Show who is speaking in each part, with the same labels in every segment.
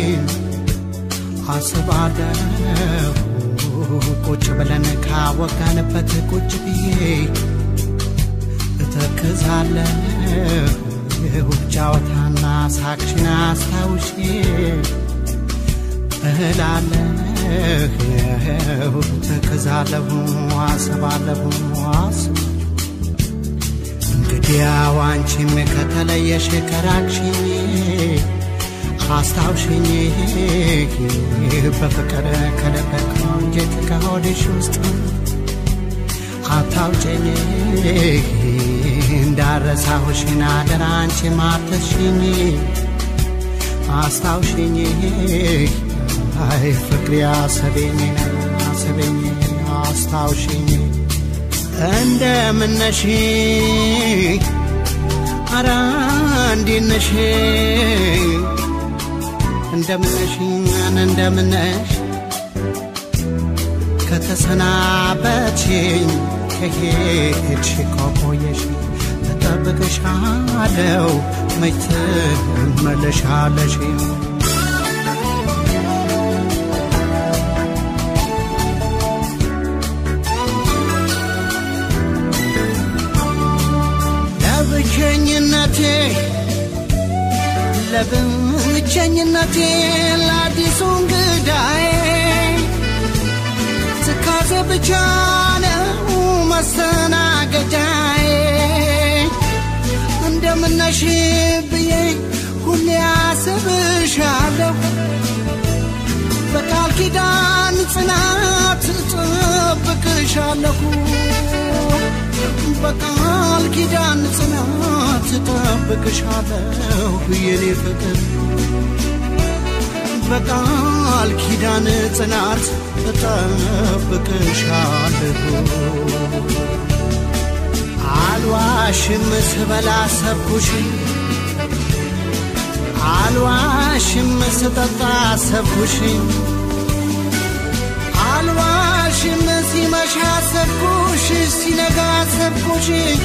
Speaker 1: አስባለሁ ቁጭ ብለን ካወጋንበት ቁጭ ብዬ እተክዛለሁ ጫወታና ሳቅሽን አስታውሼ እላለሁ እተክዛለሁ አስባለሁ አስብ እንግዲያው አንቺም ከተለየሽ ከራቅሽኝ አስታውሽኝ በፍቅር ከልበክ አንጀት ከሆድሽ ውስጥ አታውጨኝ እንዳረሳሁሽን አደራ አንቺ ማተሽኝ አስታውሽኝ አይ ፍቅሪ አሰቤኝ አሰቤኝ አስታውሽኝ እንደምነሽ አራ እንዴነሽ እንደምነሽ እንደምነሽ ከተሰናበትሽኝ ከሄድሽ ከቆየሽ እጠብቅሻለሁ መች ትመለሻለሽ ለብቸኝነቴ ለብቸኝነቴ ለአዲሱ እንግዳዬ ትካዜ ብቻ ነው መስተናገጃዬ እንደምነሽ ብዬ ሁሌ አስብሻለሁ በቃል ኪዳን ጽናት እጠብቅሻለሁ በቃል ኪዳን ጽናት እጠብቅሻለሁ የኔ ፍቅር በቃል ኪዳን ጽናት እጠብቅሻለሁ አልዋሽም ስበላ ሰብኩሽ አልዋሽም ስጠጣ ሰብኩሽ አልዋሽም ሲመሻ ሰብኩሽ ሲነጋ ሰብኩሽ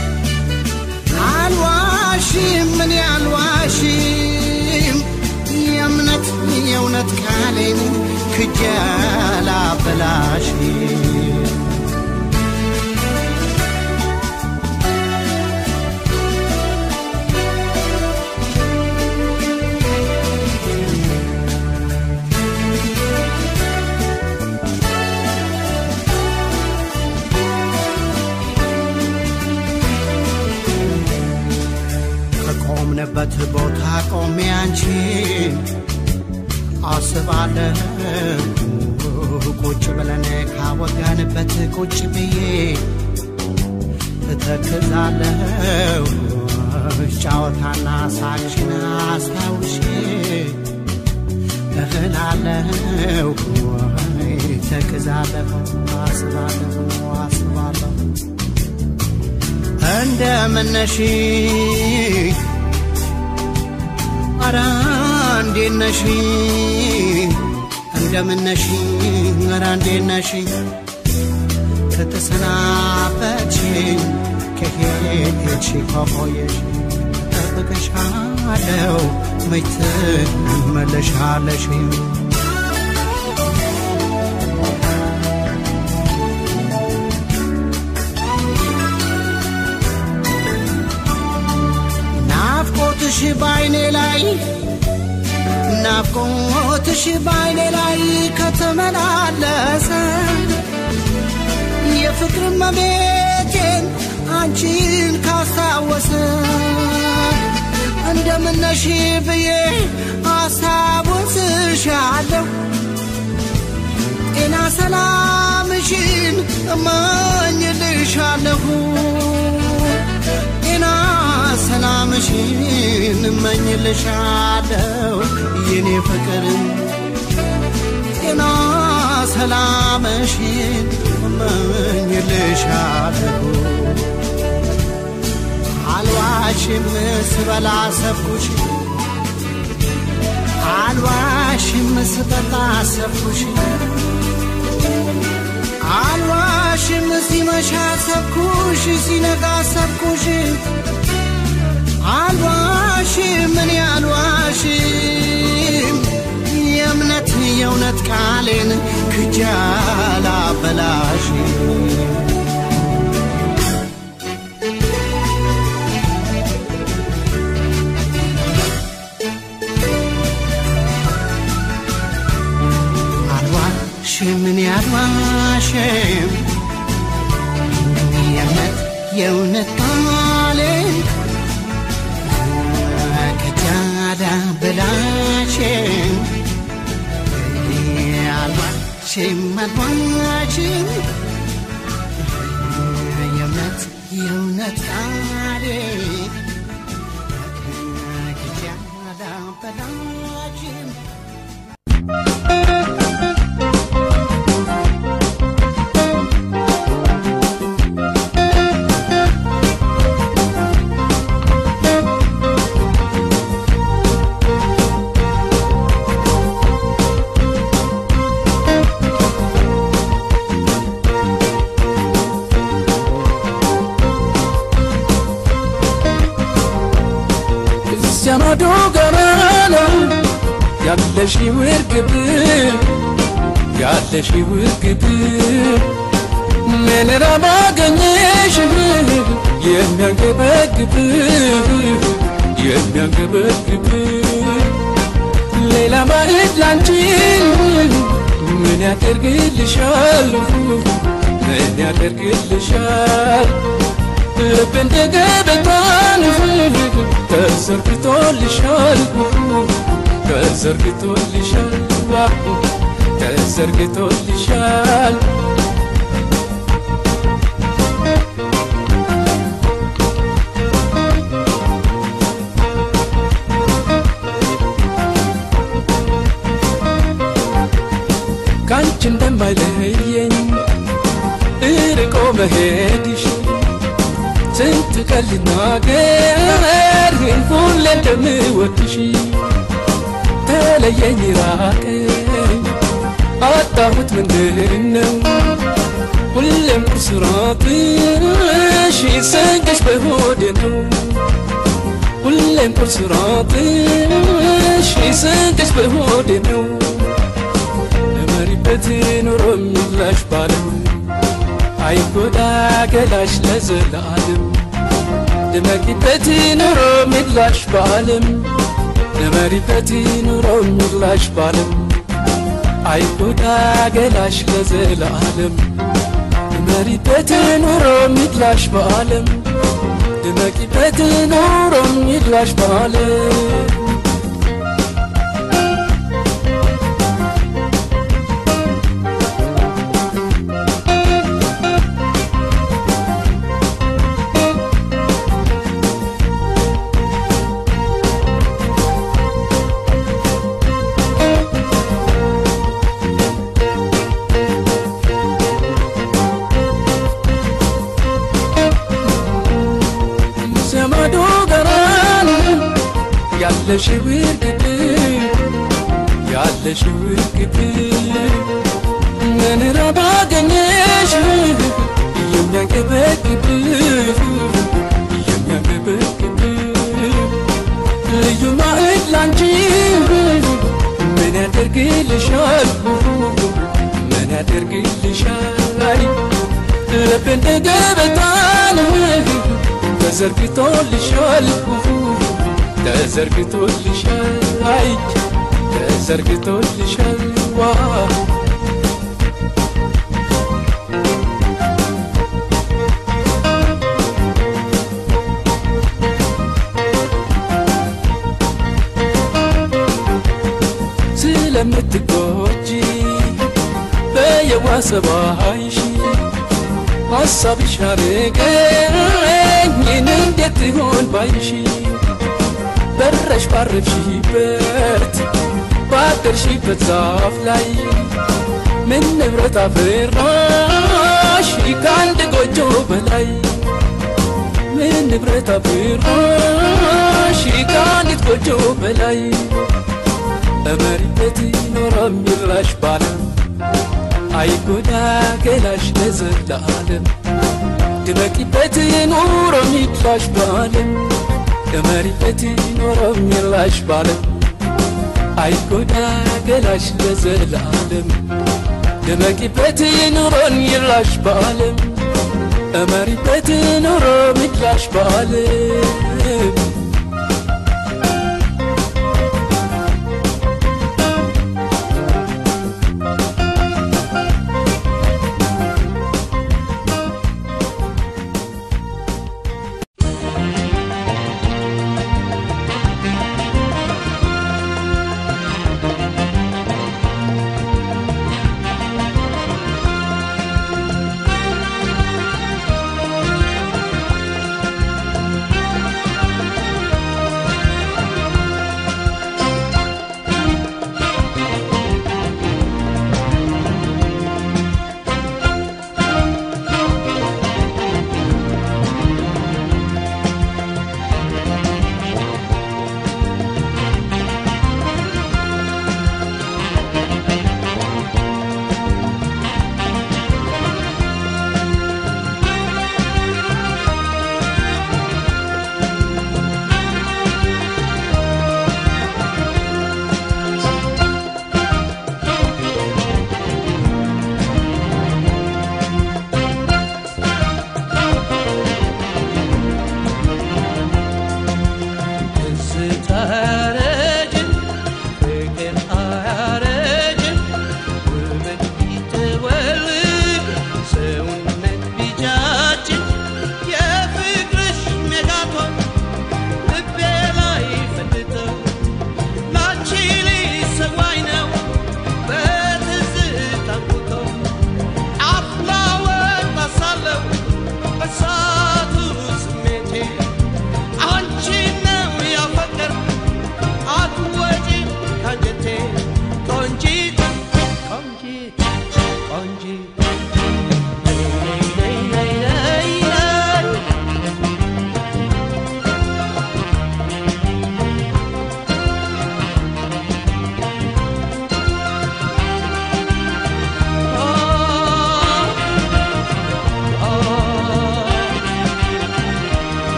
Speaker 1: አልዋሽም ምን አልዋሽም የእምነት የእውነት ቃሌን ክጀላ በላሽ ከቆምንበት ቦታ ቆሜ አንቺን አስባለሁ ቁጭ ብለን ካወጋንበት ቁጭ ብዬ እተክዛለሁ ጫወታና ሳቅሽን አስታውሼ እህላለሁ ተክዛለሁ አስባለሁ አስባለሁ እንደምነሽ አራ እንዴነሽ እንደምነሽ አራ እንዴነሽ ከተሰናበትሽኝ ከሄድሽ ከቆየሽ እጠብቅሻለሁ መች ትመለሻለሽ ናፍቆትሽ ባይኔ ላይ ናፍቆትሽ ባይኔ ላይ ከተመላለሰ የፍቅር መቤቴን አንቺን ካስታወሰ እንደምነሽ ብዬ አስታውስሻለሁ ጤና ሰላምሽን እመኝልሻለሁ ጤና ሰላምሽን እመኝልሻለሁ የኔ ፍቅር ጤና ሰላምሽን እመኝልሻለሁ አልዋሽም ስበላ ሰብኩሽ አልዋሽም ስጠጣ ሰብኩሽ አልዋሽም ሲመሻ ሰብኩሽ ሲነጋ ሰብኩሽ አልዋሽም እኔ አልዋሽም አልዋሽም እኔ አልዋሽም የእውነት የእውነት ቃሌን ከጃዳ በላሽም አልዋሽም አልዋሽም የእውነት የእውነት ቃሌን ከጃዳ በላሽም
Speaker 2: ዘመዶ ገናና ያለሽ ውርግብ ያለሽ ውርግብ ምን ባገኘሽ የሚያንገበግብ የሚያንገበግብ ሌላ ባዕድ ላንቺ ምን ያደርግልሻል ምን ያደርግልሻል ልብ እንደ ገበታን ተዘርግቶልሻል ተዘርግቶልሻል ተዘርግቶልሻል ካንቺ እንደማይለየኝ እርቆ መሄድሽ ስንት ቀን ልናገር ሁሌ እንደምወድሽ ተለየኝ ራቀኝ አጣሁት ምንድን ነው ሁሌም ቁርስራትሽ ሰንገሽ በሆዴ ነው ሁሌም ቁርስራትሽ ሰንገሽ በሆዴ ነው ለመሪበት ኑሮ የሚላሽ ባለው አይጎዳ ገላሽ ለዘላለም ድመቂበት ኑሮ ሚላሽ በዓለም ድመሪበት ኑሮ ሚላሽ በዓለም አይጎዳ ገላሽ ለዘላለም ድመሪበት ኑሮ ሚላሽ በዓለም ድመቂበት ኑሮ ሚላሽ በዓለም ዘመዶ ገራን ያለሽ ውርግብ ያለሽ ውርግብ ምን ባገኘሽ የሚያንገበግብ የሚያንገበግብ ልዩ ማዕድ ላንቺ ምን ያደርግልሻል ምን ያደርግልሻል ልብ እንደ ገበታን ተዘርግቶልሻል ተዘርግቶልሻል አይ ተዘርግቶልሻል ዋ ስለምትጎጂ በየዋሰባይሽ ሐሳብሽ አረገኝ እንዴት ይሆን ባይሽ በረሽ ባረፍሽበት ባደርሽበት ዛፍ ላይ ምን ንብረት አፈራሽ ከአንድ ጎጆ በላይ ምን ንብረት አፈራሽ ከአንዲት ጎጆ በላይ በመሪበት ኖረ የሚራሽ ባለም አይጎዳ ገላሽ ለዘላለም ድመቂበት ኑሮ ሚላሽ ባለም ድመሪበት ኑሮ ሚላሽ ባለም አይጎዳ ገላሽ ለዘላለም ድመቂበት ኑሮን ይላሽ ባለም እመሪበት ኑሮ ሚላሽ ባለም
Speaker 3: ባያረጅም ውበት ቢተወልግ ሰውነት ቢጃጅን የፍቅርሽ ሜጋቶን ልቤ ላይ ፈንድተው ላንቺ ሊሰዋኝ ነው በትዝታ ጉቶ አፍላ ወጣት ሳለሁ በሳቱ ስሜቴ አንቺን ነው ያፈቀርኩ አትወጪ ካንጀቴ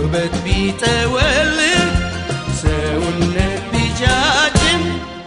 Speaker 3: ውበት ቢጠወልግ ሰውነት ቢጃጅም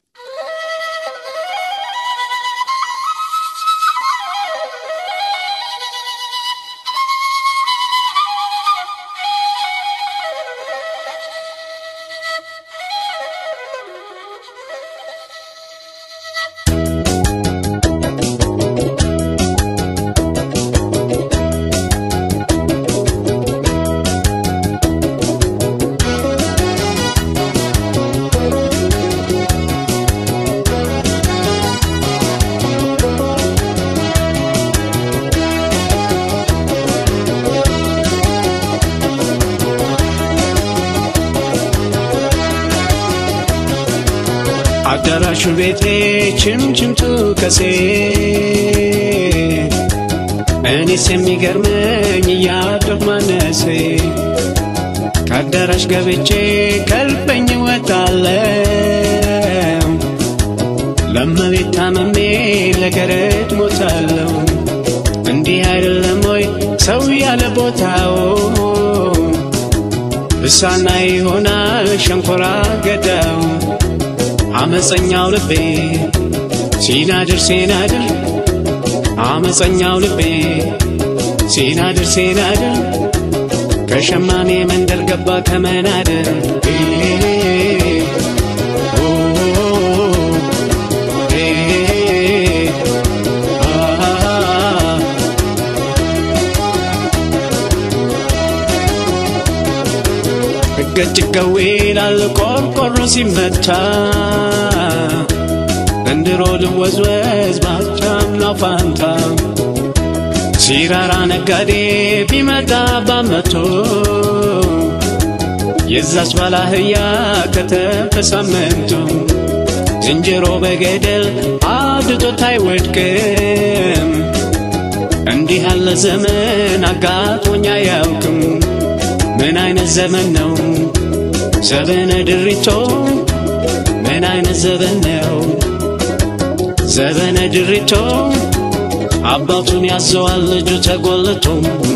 Speaker 4: አዳራሹ ቤቴ ችምችምቱ ከሴ እኔስ የሚገርመኝ እያደር ማነሴ ከአዳራሽ ገብቼ ከልበኝ ወጣለው ለመቤት ታመሜ ለገረድ ሞታለው እንዲህ አይደለም ወይ ሰው ያለ ቦታው እሳና ይሆናል ሸንኮራ ገዳው አመፀኛው ልቤ ሲናድር ሲናድር አመፀኛው ልቤ ሲናድር ሲናድር ከሸማኔ መንደር ገባ ከመናደር ገጭገዌ ላል ቆርቆሮ ሲመታ እንድሮ ልወዝወዝ ባቻምና ፋንታ ሲራራ ነጋዴ ቢመጣ ባመቶ የዛች ባላህያ ከተፈ ሳምንቱ ዝንጀሮ በገደል አድቶት አይወድቅም። እንዲህ ያለ ዘመን አጋጥሞኝ አያውቅም። ምን አይነት ዘመን ነው ዘበነ ድሪቶ? ምን አይነት ዘመን ነው ዘበነ ድሪቶ? አባቱን ያዘዋል ልጁ ተጎልቶ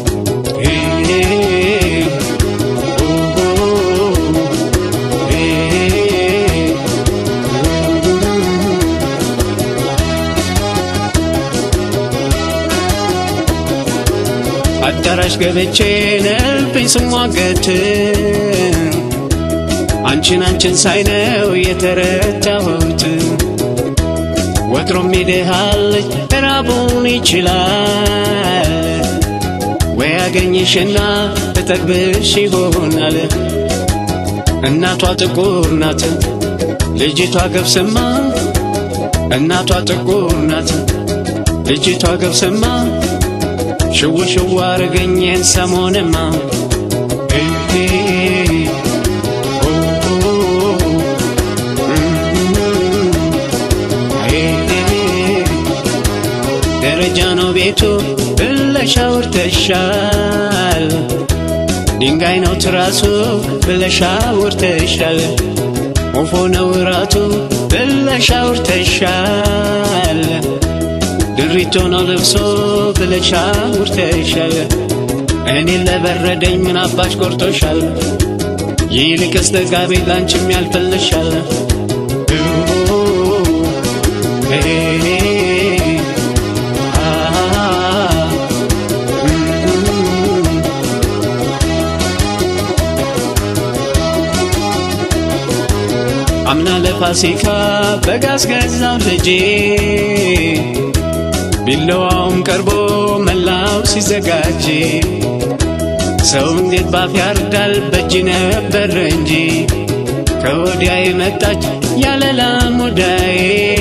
Speaker 4: አዳራሽ ገብቼ ነልብኝ ስሟገት አንቺን አንቺን ሳይነው የተረታሁት ወትሮም ይድሃልች ራቡን ይችላል ወይ ያገኝሽና ተጠግብሽ ይሆናል እናቷ ጥቁር ናት ልጅቷ ገብስማ እናቷ ጥቁር ናት ልጅቷ ገብስማ ሽው ሽው አርገኝን ሰሞንማ ደረጃ ነው ቤቱ ብለሽ አውርተሻል። ድንጋይ ነው ትራሱ ብለሽ አውርተሻል። ወፎ ነው እራቱ ብለሽ አውርተሻል። ድሪቶ ነው ልብሶ ብለሽ አውርተሻል። እኔን ለበረደኝ ምን አባሽ ቆርጦሻል? ይልቅስ ተጋቢ ላንቺም ያልፍልሻል። አምና ለፋሲካ በጋዝ ገዛው ልጄ ቢለዋውም ቀርቦ መላው ሲዘጋጅ ሰው እንዴት ባፍ ያርዳል በእጅ ነበር እንጂ ከወዲያ የመጣች ያለላ ሙዳዬ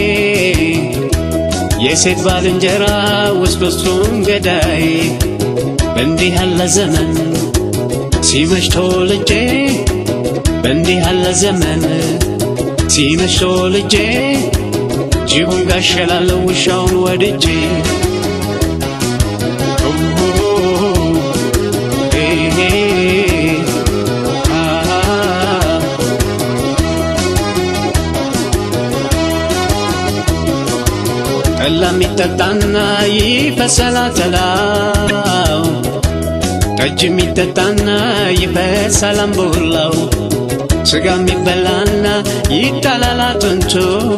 Speaker 4: የሴት ባልንጀራ ውስጥ ውስጡን ገዳይ በእንዲህ ያለ ዘመን ሲመሽቶ ልጄ በእንዲህ ያለ ዘመን ሲመሽቶ ልጄ ጅቡን ጋሸላለሁ ውሻውን ወድጄ ጠላ የሚጠጣና ይፈሰላ ተላው ጠጅ የሚጠጣና ይፈሳል አምቦላው ስጋ የሚበላና ይጣላል አጥንቱ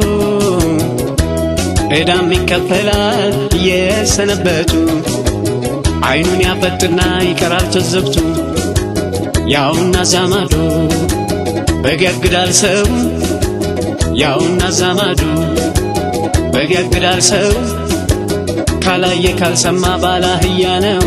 Speaker 4: ዕዳም ይከፈላል እየሰነበቱ አይኑን ያፈጥና ይቀራል ትዝብቱ ያውና ዛማዶ በግ ያግዳል ሰው ያውና ዛማዶ በግ ያግዳል ሰው ካላየ ካልሰማ ባላህያ ነው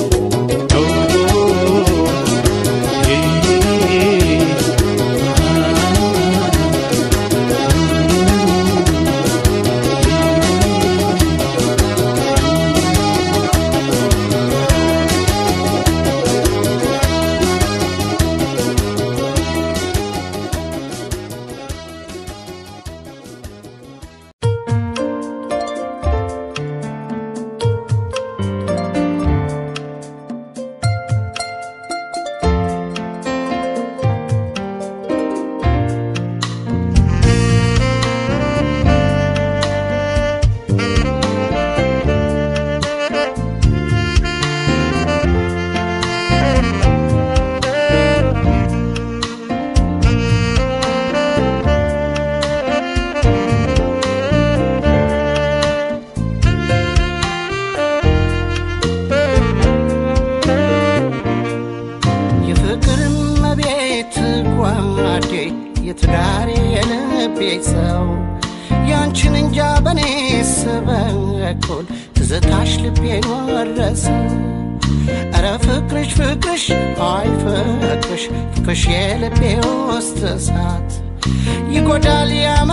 Speaker 1: የፍቅር መቤት ጓዴ የትዳሬ የልቤ ሰው ያንቺን እንጃ በኔ ስበኩል ትዝታሽ ልቤን ወረሰ ኧረ ፍቅርሽ ፍቅርሽ አይ ፍቅርሽ ፍቅርሽ የልቤ ውስጥ እሳት ይጎዳል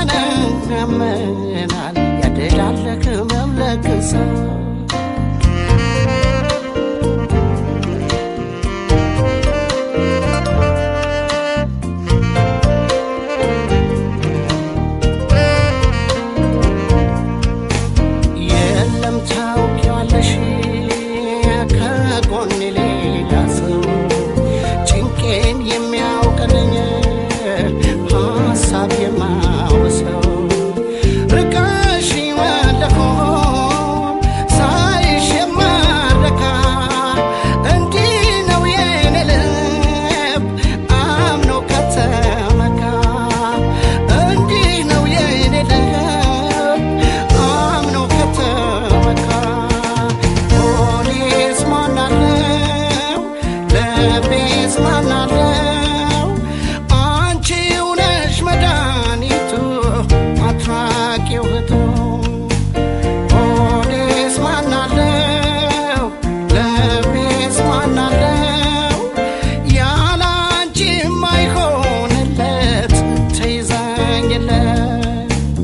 Speaker 1: ያመነምናል ያደላለክ መምለክ ሰው የለም ታውቂዋለሽ ከጎኔ ሌላ ሰው ጭንቄን የሚያውቅልኝ ሀሳብ የማውሰው ርቀሽ መለኮም ሳይሽ የማረካ እንዲህ ነው የኔ ልብ አምኖ ከተመካ እንዲህ ነው የኔ ልብ አምኖ ከተመካ ፖሊስ ማናለው ለቤዝ ማናለው አንቺው ነሽ መድኃኒቱ አትራቂው እህቱ ፖሊስ ማናለው ለቤዝ ማናለው ያለ አንቺ የማይሆንለት ተይዘኝለት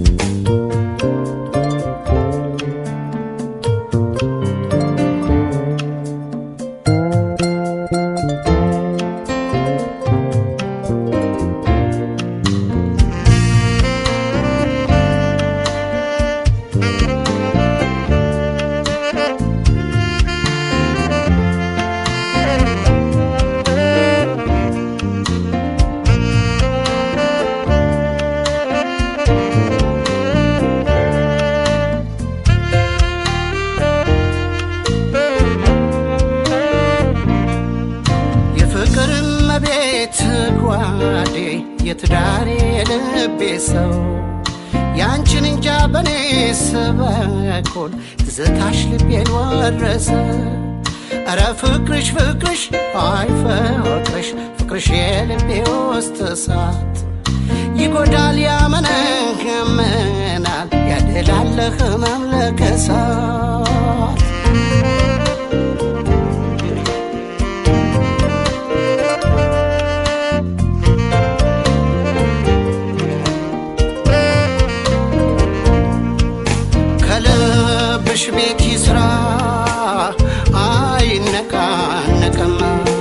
Speaker 1: የፍቅር መቤት ጓዴ የትዳሬ የልቤ ሰው ያንቺን እንጃ በኔ ስበኩል ትዝታሽ ልቤን ወረሰ ኧረ ፍቅርሽ ፍቅርሽ አይ ፍቅርሽ ፍቅርሽ የልቤ ውስጥ እሳት ይጎዳል ያመነህምናል ያደላለህ መምለከሳት ከልብሽ ቤት ይስራ አይነቃነቅም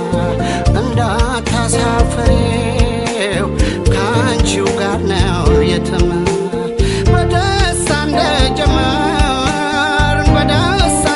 Speaker 1: እንዳታሳፍሬው ከአንቺው ጋር ነው የትም በደስታ እንደጀመርን በደስታ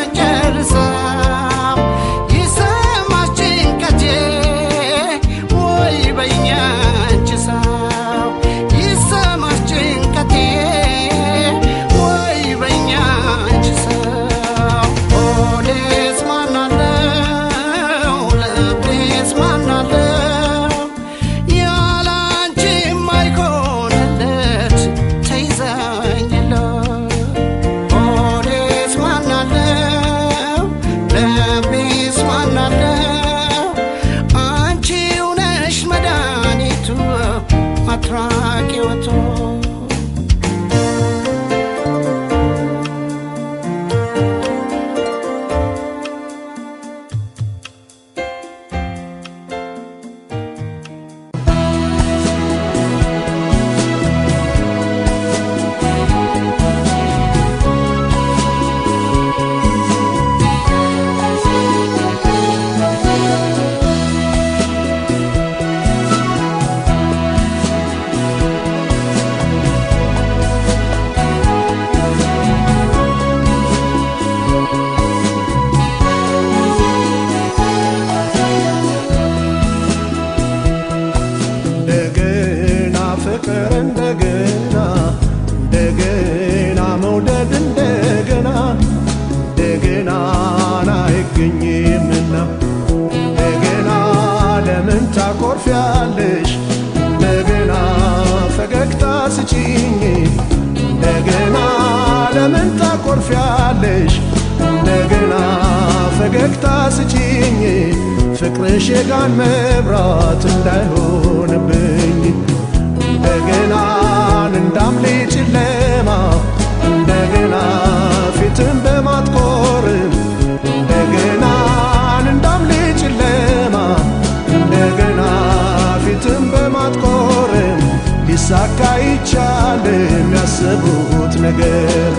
Speaker 5: ትወጃለሽ እንደገና ፈገግታ ስጪኝ እንደገና ለምን ታኮርፊያለሽ እንደገና ፈገግታ ስጪኝ ፍቅርሽ የጋን መብራት እንዳይሆንብኝ እንደገና እንዳምሌ ጨለማ እንደገና ፊትን በማጥቆርም እንደገና እንዳምሌ ጨለማ እንደገና ፊትን በማጥቆርም ሊሳካ ይቻል የሚያስቡት ነገር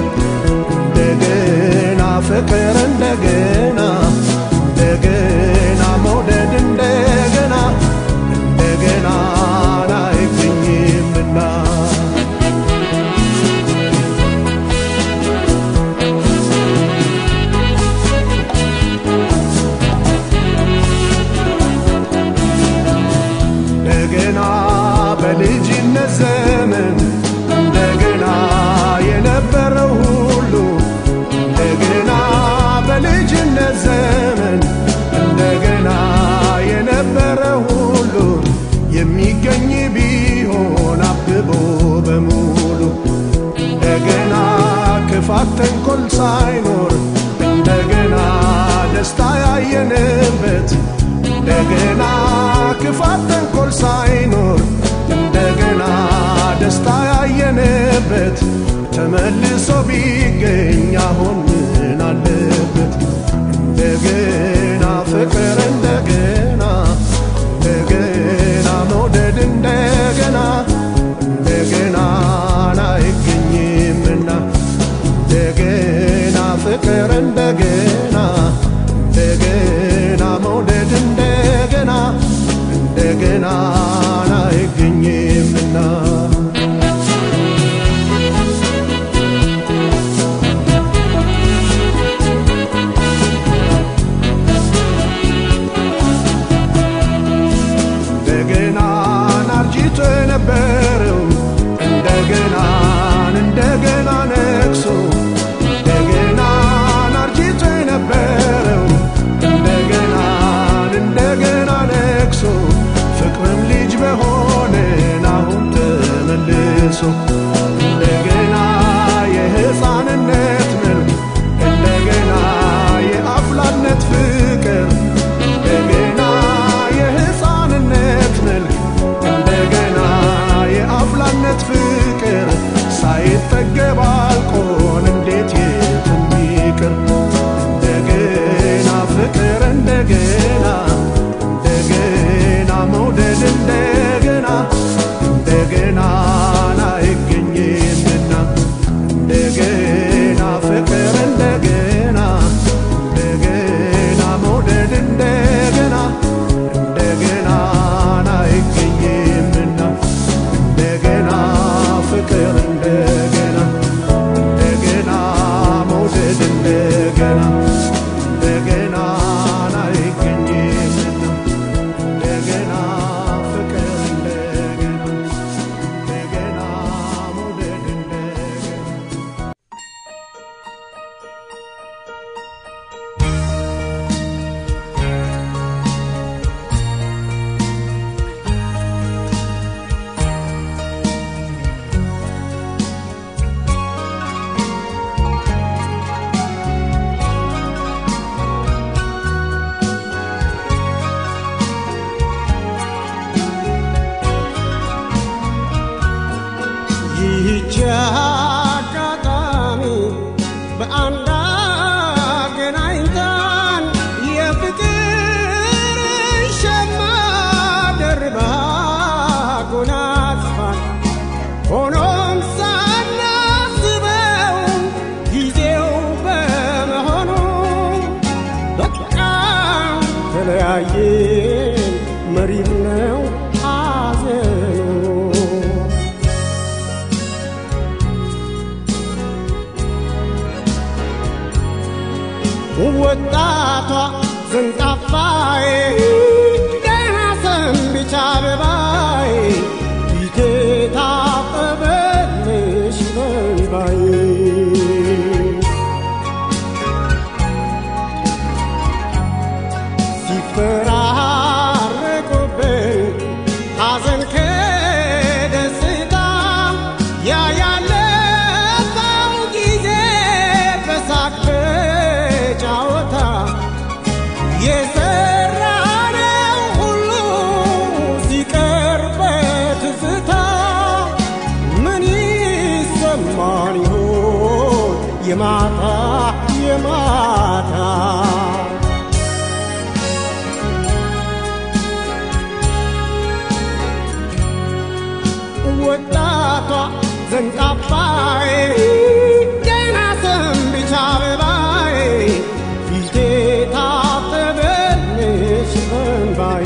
Speaker 5: እንደገና ፍቅር እንደገና እንደገና መውደድ እንደገና እንደገና አይገኝምና እንደገና በልጅነት ዘመን እንደገና የነበረው ሁሉ እንደገና በልጅነት ዘመን እንደገና የነበረ ሁሉ የሚገኝ ቢሆን አብቦ በሙሉ እንደገና ክፋት ተንኮል ሳይኖር እንደገና ደስታ ያየንበት እንደገና ክፋት ተንኮል ሳይኖር እንደገና ደስታ ያየንበት ተመልሶ ቢገኝ አሁን ምን አለበት? እንደገና ፍቅር እንደገና እንደገና መውደድ እንደገና እንደገና አይገኝምና እንደገና ፍቅር እንደገና እንደገና መውደድ እንደገና እንደገና አይገኝምና እንደገና ናርጂቶ የነበረው እንደገና እንደገና ነግሶ እንደገና ናርጂቶ የነበረው እንደገና እንደገና ነግሶ ፍቅርም ልጅ በሆነን አሁን ተመልሶ እንደገና የሕፃንነት መልክ እንደገና የአፍላነት ፍቅር እንደገና የሕፃንነት መልክ እንደገና የአፍላነት ፍቅር ሳይጠገብ አልቆን እንዴት የትም ይቅር እንደገና ፍቅር እንደገና እንደገና መውደድ እንደገና እንደገና አይገኝምና እንደገና ፍቅር እንደገና እንደገና መውደድ እንደገና እንደገና አይገኝምና እንደገና ፍቅር እንደገና እንደገና መውደድ እንደገና እንደገና አይገኝምና እንደገና ፍቅር እንደገና እንደገና መውደድ እንደገና
Speaker 6: ይህች አጋጣሚ በአንድ አገናኝታን የፍቅር ሸማ ደርባ ጎናጽፋን ሆኖም ሳናስበው ጊዜው በመሆኑ በቃ ተለያየን መሪር ነው ሐዘኑ ወጣቷ ዘንጣፋዬ ደህና ሰንብቻ አበባዬ ፊቴ ታጠበልሽ በንባዬ ሲፈራረቁብን ካዘን ከደስታ ያ ያለፈው ጊዜ በሳቅ በጨዋታ የሰራነው ሁሉ ሲቀር በትዝታ ምን ይሰማን ይሆን የማታ የማታ ወጣቷ ዘንጣባይ ገና ሰንብቻ አበባይ ፊቴ ታጠበልሽ በእንባዬ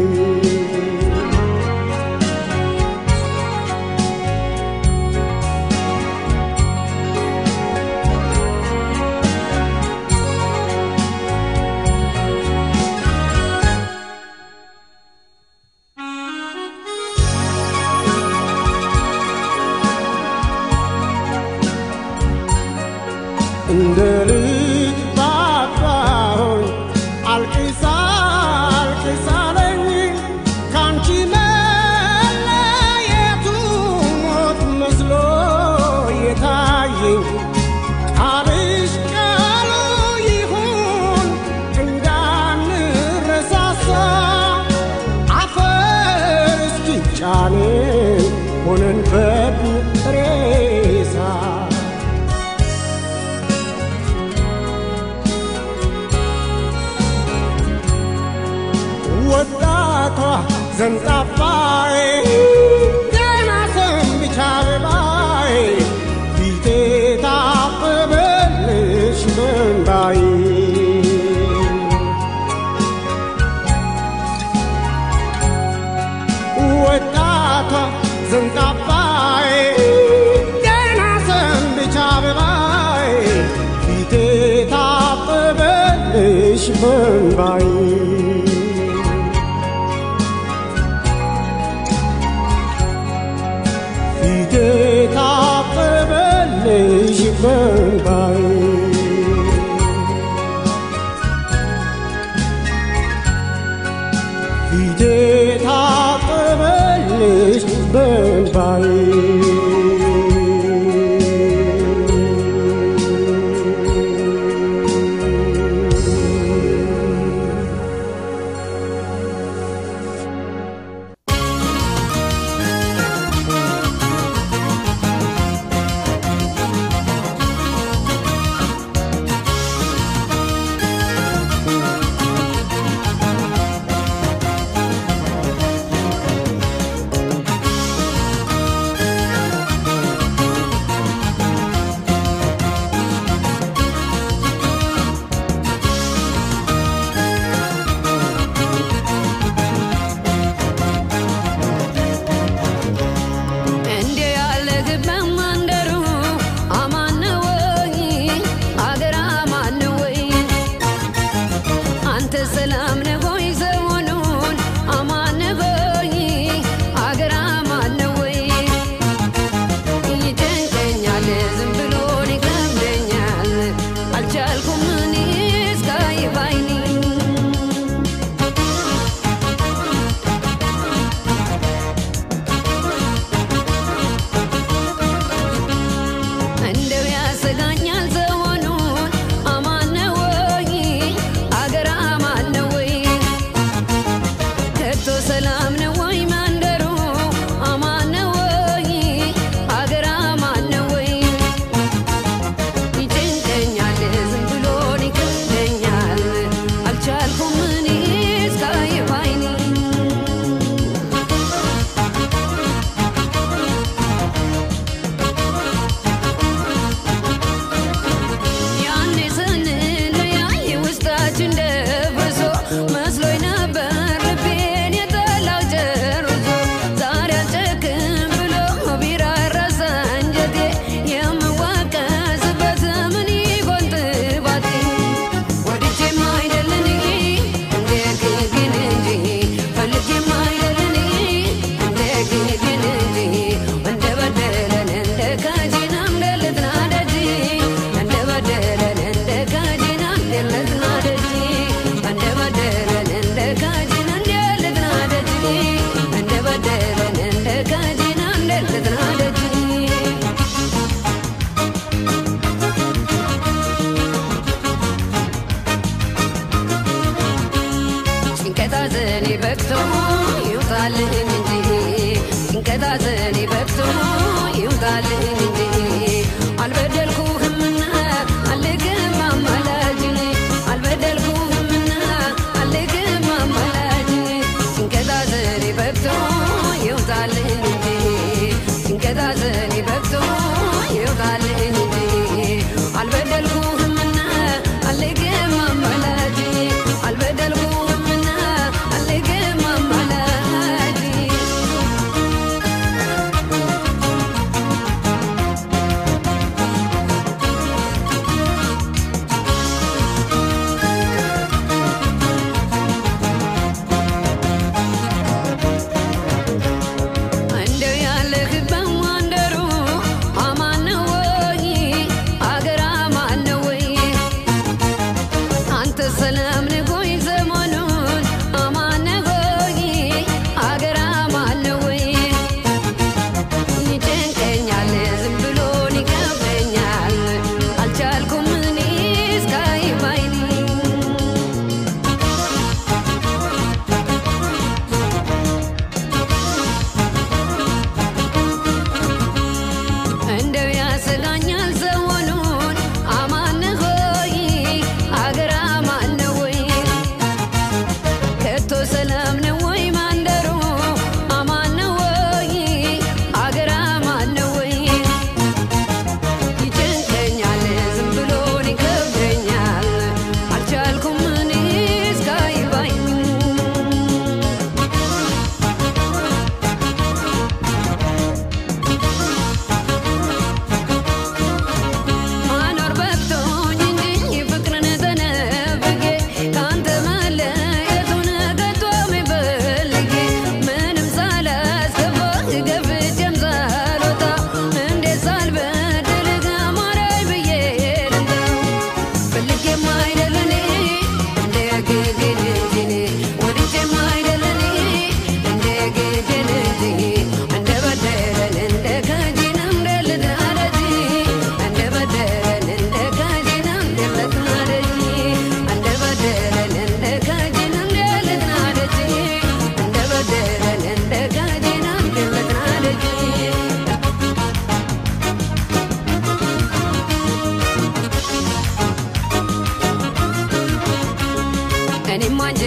Speaker 6: እንደ ልጅ ባባሆኝ አልቅሳ አልቅሳለኝ ካንቺ መለየቱ ሞት መስሎ የታየኝ ቃልሽ ቃሉ ይሁን እንዳንረሳሳ አፈር እስኪጫንን ሆነን በሬሳ ወጣቷ ዘንጣፋዬ ገና ሰንብቻ አበባዬ ፊቴ ታጠበልሽ በእንባዬ ወጣቷ ዘንጣፋዬ ገና ሰንብቻ አበባዬ ፊቴ ታጠበልሽ በእንባዬ ፊቴ ታጠበልሽ በእንባዬ ፊቴ ታጠበልሽ በእንባዬ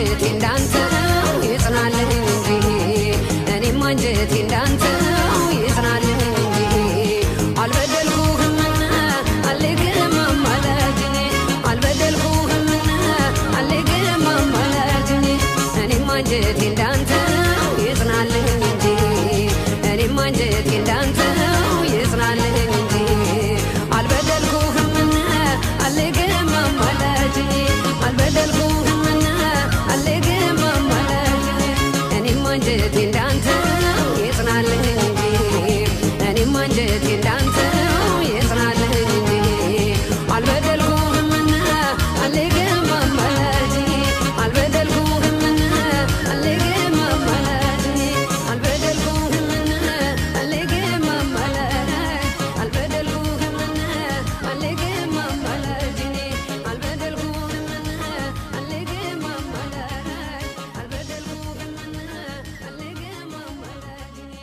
Speaker 7: አንጀቴ እንዳንተ ይጽናልህ እንጂ እኔም አንጀቴ እንዳንተ ይጽናልህ እንጂ አልበደልኩህምና አልግህም አማላጅኔ አልበደልኩህምና አልግህም አማላጅኔ እኔም አንጀቴ እንዳንተ ይጽናልህ እንጂ እኔም አንጀቴ እንዳንተ ይጽናልህ እንጂ አልበደልኩህምና አልግህም አማላጅኔ አልበደልኩህምና አልግህም አማላጅኔ እኔም አንጀቴ እንዳንተ ይጽናልህ እንጂ እኔም አንጀቴ እንዳንተ ይጽናልህ እንጂ አልበደልኩህምና አልግህም አማላጅኔ አልበደልኩህምና አልግህም አማላጅኔ አልበደልኩህምና አልግህም አማላጅ አልበደልኩህምና አልግህም አማላጅኔ አልበደልኩህምና አልግህም አማላጅ አልበደልኩህምና አልግህም አማላጅኔ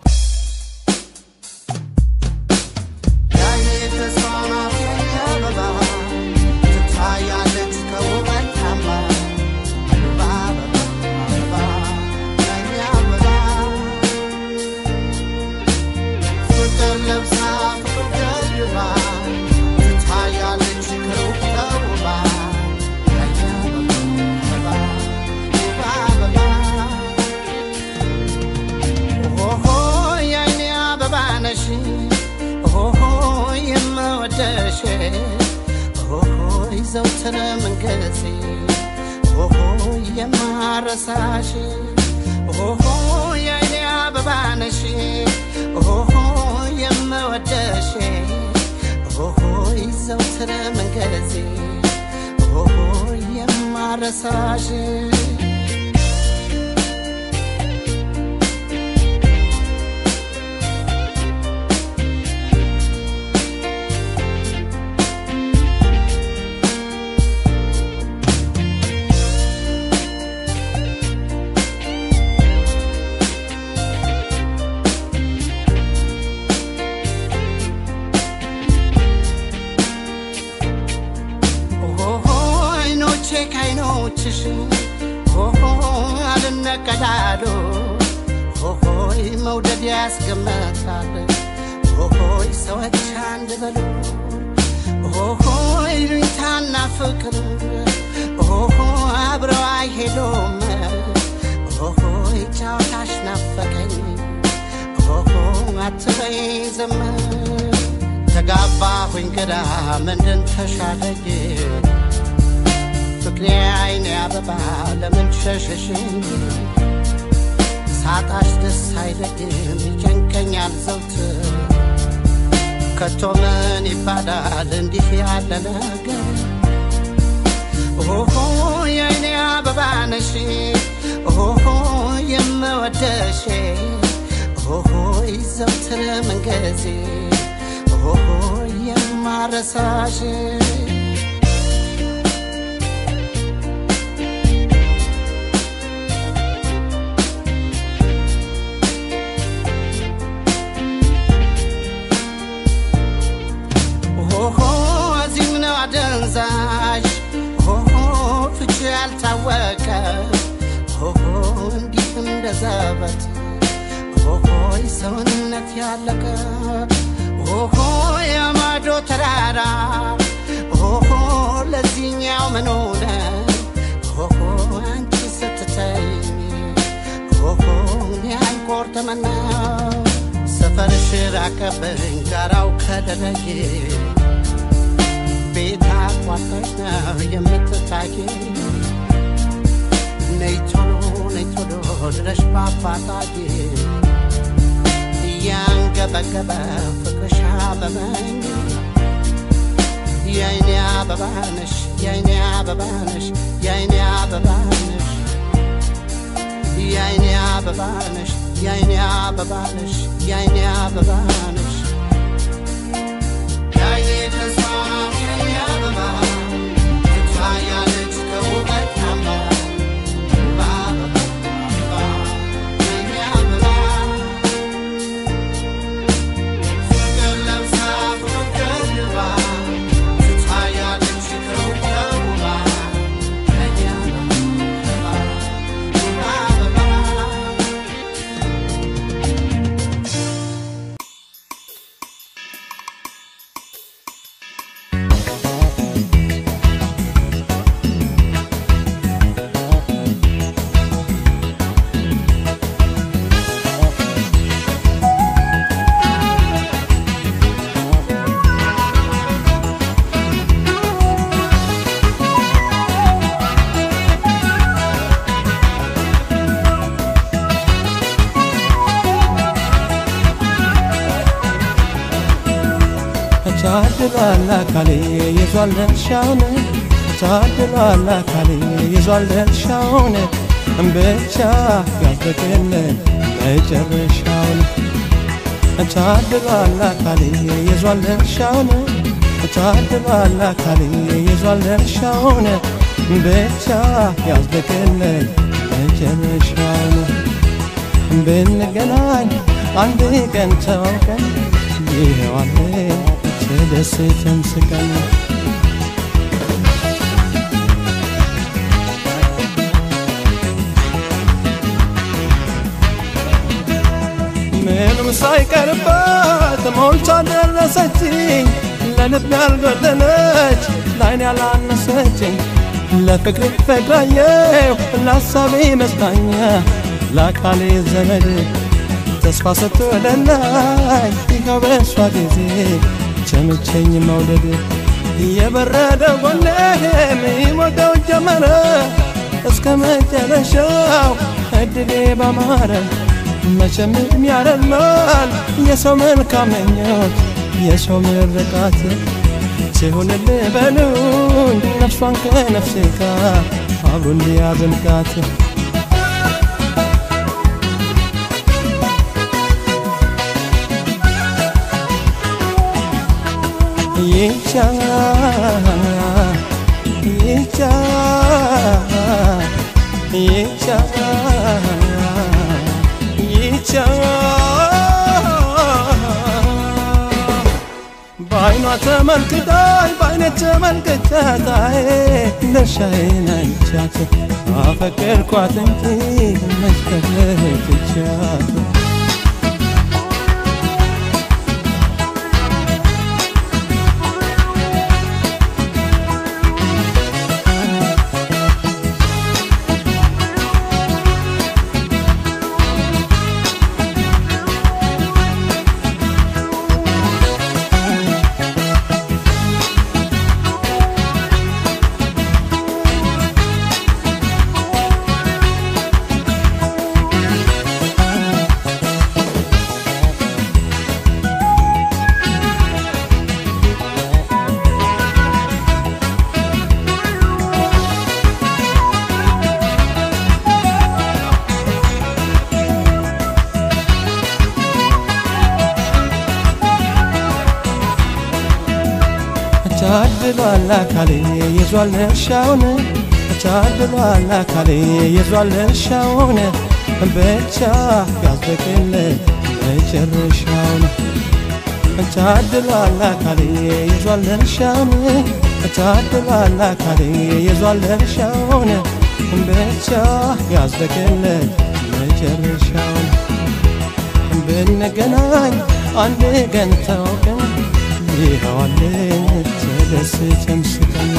Speaker 3: ኦሆ የአይኔ አበባ ነሽ ኦሆ የምወደሽ ኦሆ ዘውትር መንገሴ ኦሆ የማረሳሽ ኦሆ የአይኔ አበባ ነሽ ኦሆ የምወደሽ ኦሆ ዘውትር መንገሴ ኦሆ የማረሳሽ ኦሆ አይኖቼ ከአይኖችሽ ኦሆ አልነቀዳሉ ኦሆይ መውደድ ያስገመታል ኦሆይ ሰዎች አንድ በሉ ኦሆይ ሉኝታና ፍቅር ኦሆ አብረው አይሄዱም ኦሆይ ጫወታሽ ናፈቀኝ ኦሆ አትበይ ዝም ተጋባሁኝ ግራ ምንድን ተሻለኝ ፍቅሬ አይኔ አበባ ለምን ሸሸሽኝ ሳጣሽ ደስ አይለኝም ይጨንቀኛል ዘውትር ከቶ ምን ይባላል እንዲህ ያለ ነገር ኦሆ የአይኔ አበባ ነሽ ኦሆ የምወደሽ ኦሆ ዘውትር መንገዜ ኦሆ የማረሳሽ ኦሆ እዚህም ነው አደንዛዥ ኦሆ ፍቺ ያልታወቀ ኦሆ እንዲህ እንደ ዘበት ኦሆይ ሰውነት ያለቀ ኦሆ የማዶ ተራራ ኦሆ ለዚህኛው ምን ሆነ ኦሆ አንቺ ስትተኝ ኦሆ እኔ አይቆርጥምና ሰፈርሽ ራቀብኝ ጋራው ከደረጌ ቤት አቋርጠሽ ነው የምትታቂ ነይ ቶሎ ነይ ቶሎ ድረሽ በአፋጣጌ እያንገበገበ ፍቅርሽ አመመኝ የአይኔ አበባ ነሽ የአይኔ አበባ ነሽ የአይኔ አበባ ነሽ የአይኔ አበባ ነሽ የአይኔ አበባ ነሽ የአይኔ አበባ ነሽ የአይኔ ተስፋ የአይኔ አበባ ትታያለች ከውበት ታማ በአበባ አበባ የአይኔ አበባ ፍቅር ለብሳ ፍቅር ልባ ትታያለች ከውበት ተውባ የአይኔ አበባ
Speaker 8: ታድሏል አካሌ ይዟል ድርሻውን ታድሏል አካሌ ይዟል ድርሻውን ብቻ ያዝልቅልን መጨረሻውን ታድሏል አካሌ ይዟል ድርሻውን ታድሏል አካሌ ይዟል ድርሻውን ብቻ ያዝልቅልን መጨረሻውን ብንገናኝ አንድ ቀን ተዋውቀን ይኸዋል ተደስተን ስቀን ምንም ሳይቀርባት ሞልታ ደረሰችኝ ለልብ ያልጎደለች ላይን ያላነሰችኝ ለፍቅር ፍቅራየው ለሀሳቤ መጽናኛ ለአካሌ ዘመድ ተስፋ ሰጥቶ ለላይ ይኸው በእሷ ጊዜ ቸምቸኝ መውደድ የበረደ ጎኔ የሚሞቀው ጀመረ እስከ መጨረሻው እድሌ ባማረ መቼም ያደላል የሰው መልካም ምኞት የሰው ምርቃት ሲሆንልህ በሉኝ ነፍሷን ከነፍሴ ጋር አብሮ እንዲያዘልቃት ይቻ ይቻ ይቻ ይቻ በአይኗ ተመልክታኝ በአይኔ ተመልክቻታዬ ድርሻዬን አይቻት አፈቀርኳት እንጂ መሽከረትቻት ታድሏል አካሌ ይዟል እርሻውን ታድሏል አካሌ ይዟል እርሻውን ብቻ ያዝልቅልን መጨረሻውን ታድሏል አካሌ ይዟል እርሻውን ታድሏል አካሌ ይዟል እርሻውን ብቻ ያዝልቅልን መጨረሻውን ብንገናኝ አንድ ቀን ተዋውቀን ይኸዋልን ተደስተን ስቀን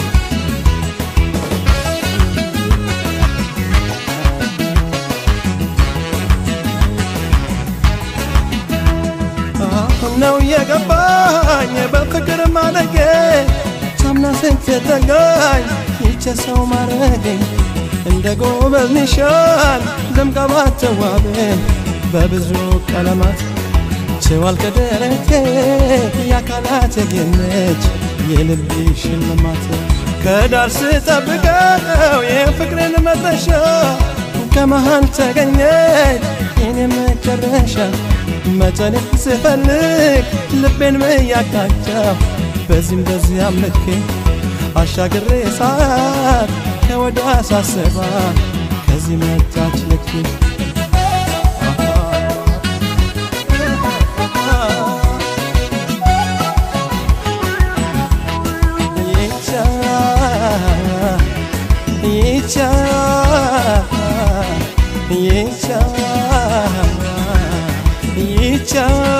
Speaker 8: አሁን ነው የገባኝ በፍቅር ማለጌ ሳምና ስትጠጋኝ ይቸ ሰው ማረገኝ እንደ ጎበዝ ኒሻን ደምቃ ባትዋብም በብዙ ቀለማት ችዋል ከደረቴ የአካላት የጌነች የልብ ሽልማት ከዳር ስጠብቀው የፍቅርን መድረሻ ከመሃል ተገኘች የኔ መጨረሻ መጨነቅ ስፈልግ ልቤን በያቃጫው በዚህም በዚያም ልኬ አሻግሬ ሳት ከወዳ ሳስባት ከዚህ መጣች ልኬ ይቻ ይቻ ይቻ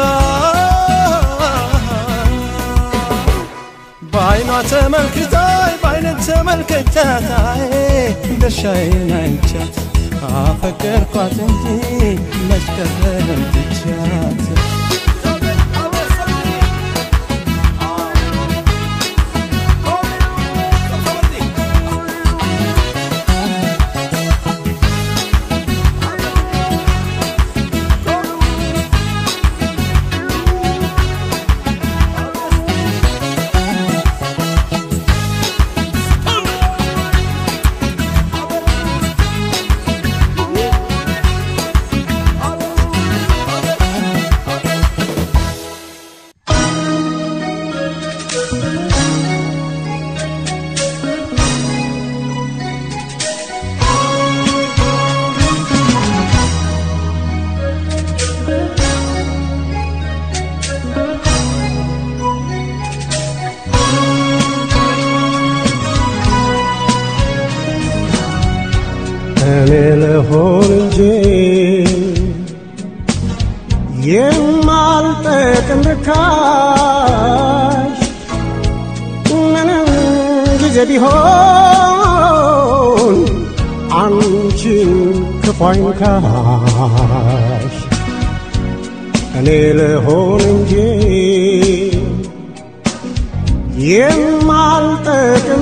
Speaker 8: በአይኗ ተመልክታይ በአይነት ተመልከቻታይ ድርሻዬን አይቻት አፈቀርኳት እንጂ መች ቀረም ትቻት
Speaker 6: ልሆን እንጂ የማልጠቅም ርካሽ ምንም ጊዜ ቢሆን አንቺን ክፉ አይንካሽ እኔ ልሆን እንጂ የማልጠቅም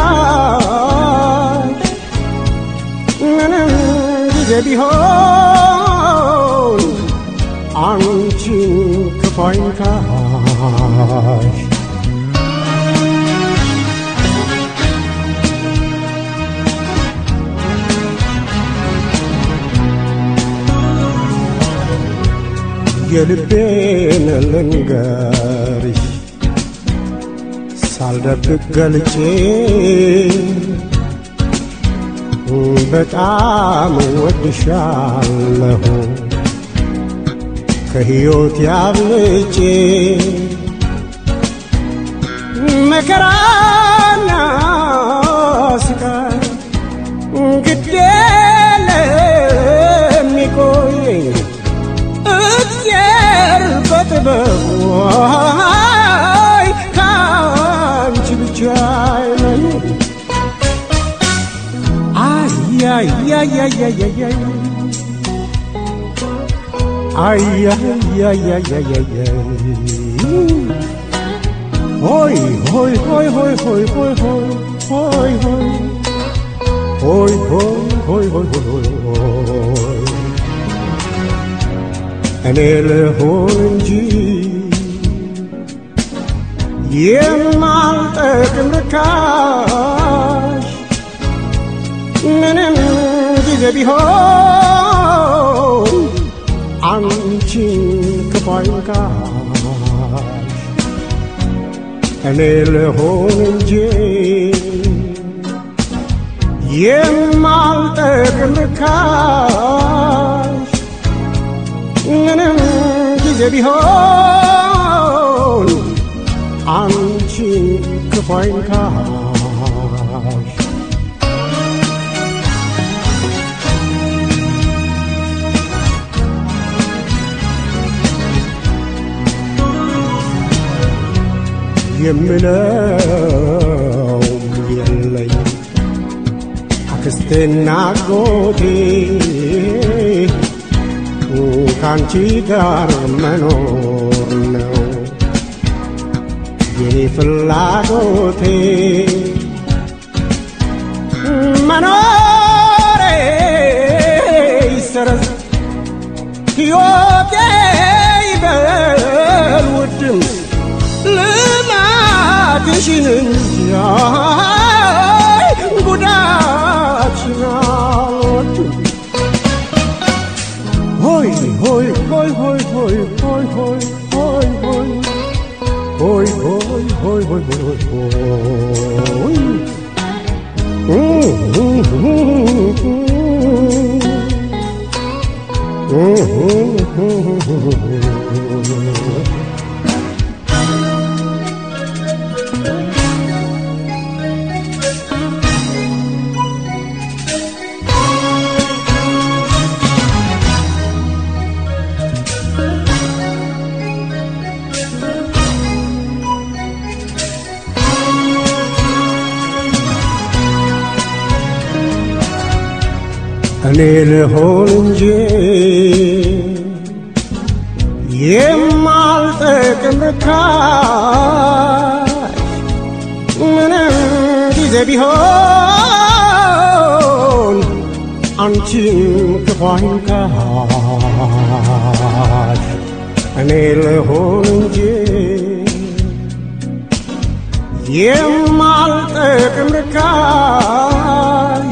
Speaker 6: ርካሽ ምንም ጊዜ ቢሆን አንቺን ክፉ አይንካሽ የልቤን ልንገርሽ ሳልደብቅ ገልጬ በጣም ወድሻለሁ ከሕይወት ያብልጬ መከራና ስቃይ ግድ ለሚቆየኝ እግዚአብሔር በጥበቡ አይ ከአንቺ ብቻ አይለኝ አያያያያያያይ አያያያያያያይ ሆይ ሆይ ሆይ ሆይ ሆይ ሆይ ሆይ ሆይ ሆይ ሆይ ሆይ ሆይ ሆይ ሆይ እኔ ልሆን እንጂ የማልጠቅም ርካሽ ምንም ጊዜ ቢሆን አንቺን ክፉ አይንካሽ እኔ ልሆን እንጂ የማልጠቅም ርካሽ ምንም ጊዜ ቢሆን አንቺን ክፉ አይንካሽ የምለው የለኝ አክስቴና አጎቴ ከአንቺ ጋር መኖር ነው የኔ ፍላጎቴ መኖሬ ይሰረዝ ሕይወቴ ይበል ውድም ልማትሽን እንጂ አይ ጉዳትሽን አልወድም ሆይ ሆይ ሆይ ሆይ ሆይ ሆይ ሆይ ሆይ ሆይ ሆይ ሆይ ሆይ ሆይ ሆይ ሆይ እኔ ልሆን እንጂ የማልጠቅም ርካሽ ምንም ጊዜ ቢሆን አንቺን ክፉ አይንካሽ እኔ ልሆን እንጂ የማልጠቅም ርካሽ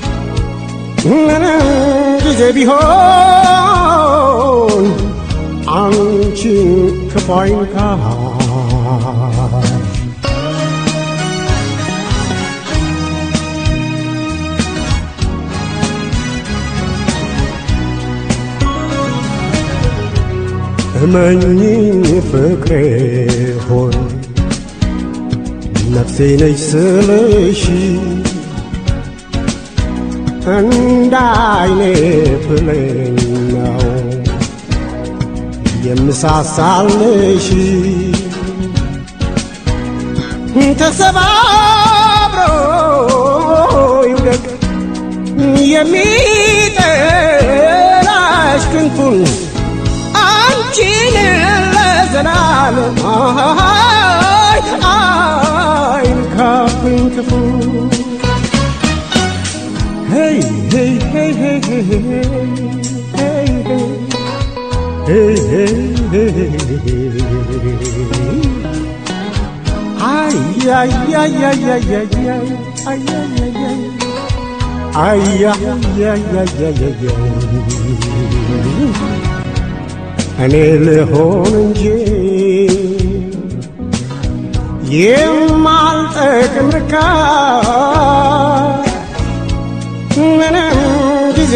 Speaker 6: ምንም ጊዜ ቢሆን አንቺን ክፉ አይንካሽ እመኚኝ ፍቅሬ ሆይ ነፍሴ ነች ስልሽ እንደ አይኔ ብሌን ነው የምሳሳልሽ ተሰባብሮ ይውደቅ የሚጠላሽ ክንፉን አንቺን ለዘላለም አይ አይንካብኝ ክፉ Hey, hey, hey, hey, hey, hey, hey, hey, hey, hey, hey. Ay, ay, ay, ay, ay, ay, ay, ay, ay, ay, ay. Ay, ay, ay, ay, ay, ay, ay. እኔ ልሆን እንጂ የማልጠቅም ርካሽ ምንም ጊዜ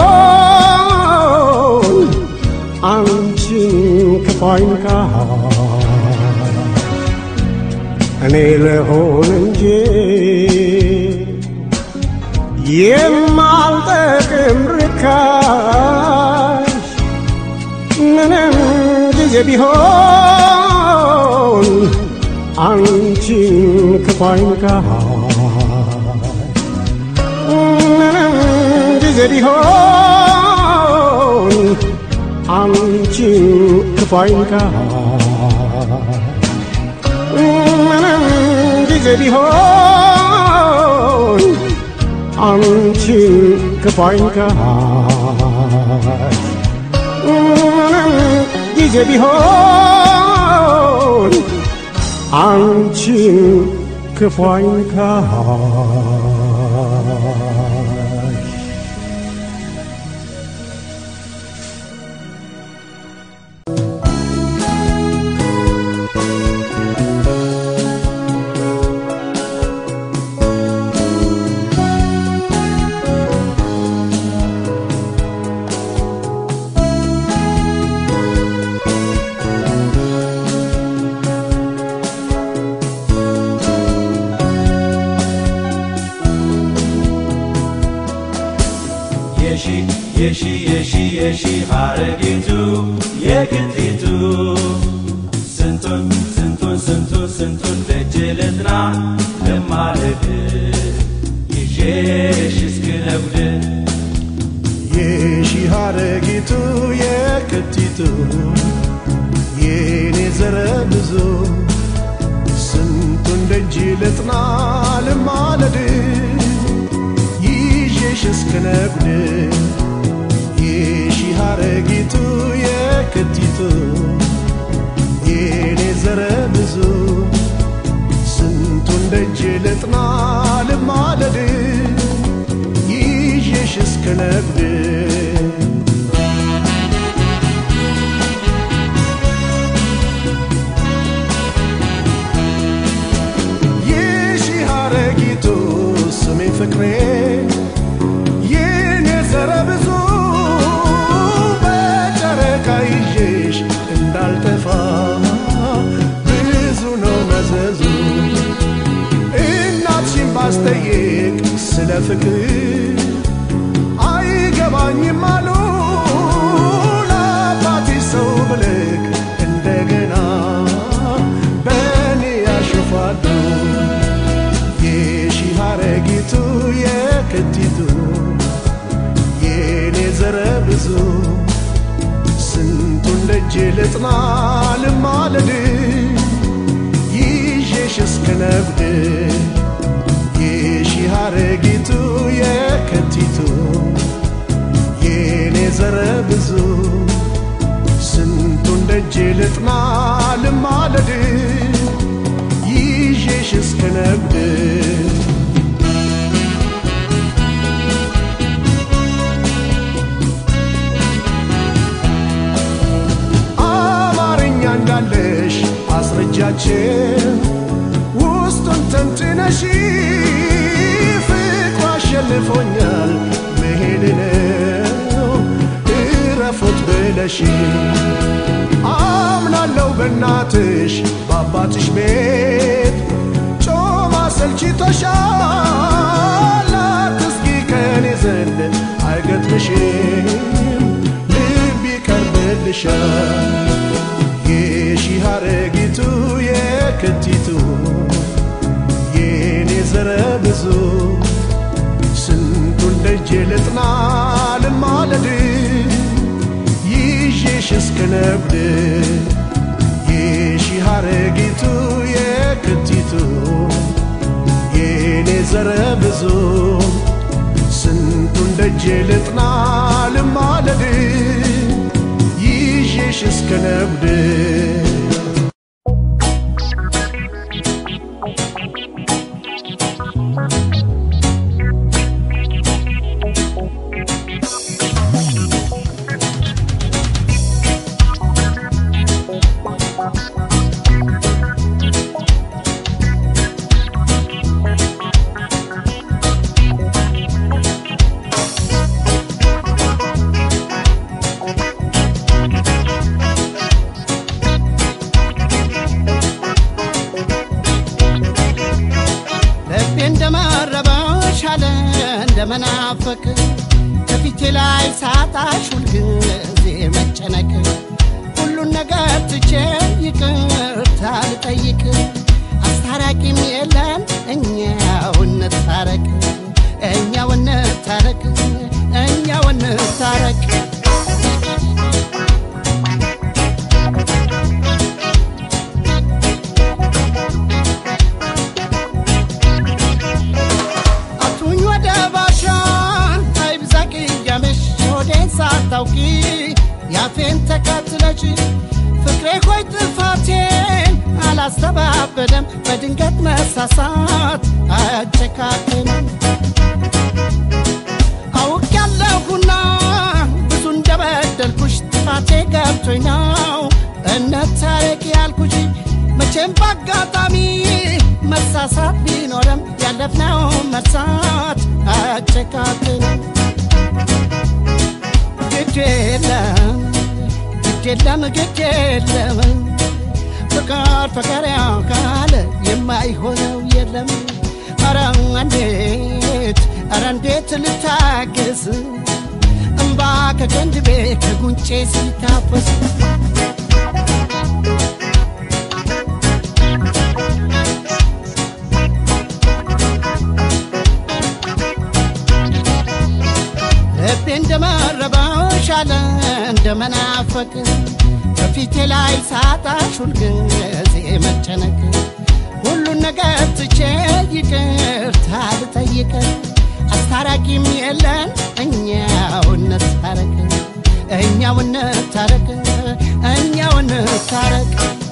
Speaker 6: ቢሆን አንቺን ክፉ አይንካሽ እኔ ልሆን እንጂ የማልጠቅም ርካሽ ምንም ጊዜ ቢሆን አንቺን ክፉ አይንካሽ ምንም ጊዜ ቢሆን አንቺን ክፉ አይንካሽ ምንም ጊዜ ቢሆን አንቺን ክፉ አይንካሽ ምንም ጊዜ ቢሆን አንቺን ክፉ አይንካሽ
Speaker 9: የሺ የሺ የሺ የሺ ሐረጊቱ የክንቲቱ ስንቱን ስንቱን ስንቱን ስንቱን ደጅ ልጥና ለማለድ ይዤሽ እስክነጉድ
Speaker 5: የሺህ ሐረጊቱ የክቲቱ የኔ ዘረ ብዙ ስንቱን ደጅ ልጥና ልማለድ ይዤሽ እስክነጉድ የሺህ ሐረጊቱ የክቲቱ የኔ ዘረ ብዙ ስንቱን ደጅ ልጥና ልማለድ ይዤሽ እስክነጉድ የሺህ ሐረጊቱ ስሜ ፍቅሬ የኔ ዘረ ብዙ በጨረቃ ይዤሽ እንዳልጠፋ ብዙ ነው መዘዙ እናትሽን ባስጠይቅ ስለ ፍቅር አይገባኝም አሉ ለአባትሽ ሰው ብልክ እንደገና በእኔ ያሾፋሉ የሺህ ሐረጊቱ የክቲቱ የኔ ዘረ ብዙ ስንቱን ደጅ ልጥና ልማለድ ይዤሽ እስክነጉድ የሺህ ሐረጊቱ የክቲቱ የኔ ዘረ ብዙ ስንቱን ደጅ ልጥና ልማለድ ይዤሽ እስክነጉድ አማርኛ እንዳለሽ አስረጃችን ውስጡን ተንትነሽ ፍቅሩ አሸንፎኛል መሄድ ነው እረፉት ብለሽ አምናለው በእናትሽ በአባትሽ ቤት ጮማ ሰልችቶሻል አትስጊ ከኔ ዘንድ ብዙ ስንቱን ደጄ ልጥና ልማለድ ይዤሽ እስከ ነብድ የሺህ ሐረጊቱ የክቲቱ የኔ ዘረ ብዙ ስንቱን ደጄ ልጥና ልማለድ ይዤሽ እስከ ነብድ
Speaker 3: ልቤ እንደመረበሽ አለ እንደመናፈቅ ከፊቴ ላይ ሳጣሽ ሁልጊዜ መጨነቅ ሁሉን ነገር ትቼ ይቅርታ ልጠይቅ አስታራቂም የለን እኛው እንታረቅ እኛው እንታረቅ እኛው እንታረቅ አቱኝ ወደ ባሻ አይብዛ ቅያሜሽ ሆዴን ሳታውቂ ያፌን ተከትለሽ ፍቅሬ ሆይ ጥፋቴን አላስተባበለም በድንገት መሳሳት አያጨካክንም አውቅ ያለሁና ብዙ እንደበደልኩሽ ጥፋቴ ገብቶኝ ነው እንታረቅ ያልኩሽ መቼም በአጋጣሚ መሳሳት ቢኖርም ያለፍነው መርሳት አያጨካክንም ግድ የለም ግድ የለም ግድ የለም ፍቅር ፍቅር ያካለ የማይሆነው የለም ኧረ እንዴት ኧረ እንዴት ልታገስ እምባ ከቀንድቤ ከጉንጬ ሲታፈስ ልቤ እንደመረበሽ አለ እንደመናፈቅ ከፊቴ ላይ ሳጣሽ ሁልጊዜ መጨነቅ ሁሉን ነገር ትቼ ይቅርታ ልጠይቅ አስታራቂም የለን እኛው እንታረቅ እኛው እንታረቅ እኛው እንታረቅ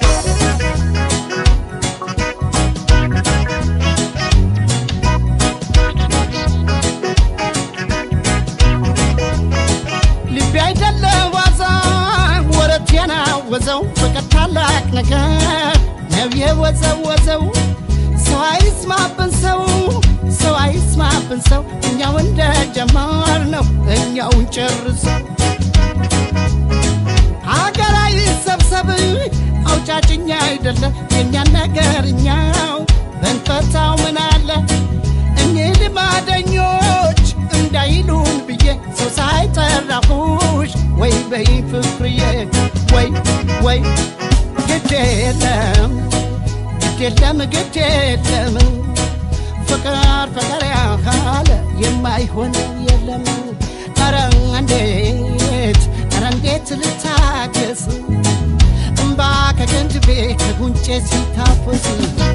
Speaker 3: ልቤ አይደለም ዋዛ ወረት የናወዘው ፍቅር ታላቅ ነገር ነው የወዘወዘው ሰው አይስማብን ሰው ሰው አይስማብን ሰው እኛው እንደ ጀማር ነው እኛውን ጨርሰው አገር አይሰብሰብ አውጫጭኛ አይደለ የእኛን ነገር እኛው በንፈታው ምን አለ እኚህ ልማደኞች እንዳይሉን ብዬ ሰው ሳይጠራሁሽ ወይ በይ ፍቅርዬ ወይ ወይ ግድ የለም ግድ የለም ግድ የለም ፍቅር ፍቅር ያካለ የማይሆነው የለም ኧረ እንዴት ኧረ እንዴት ልታገስ እምባ ከገንድቤ ከጉንጬ ሲታፈስ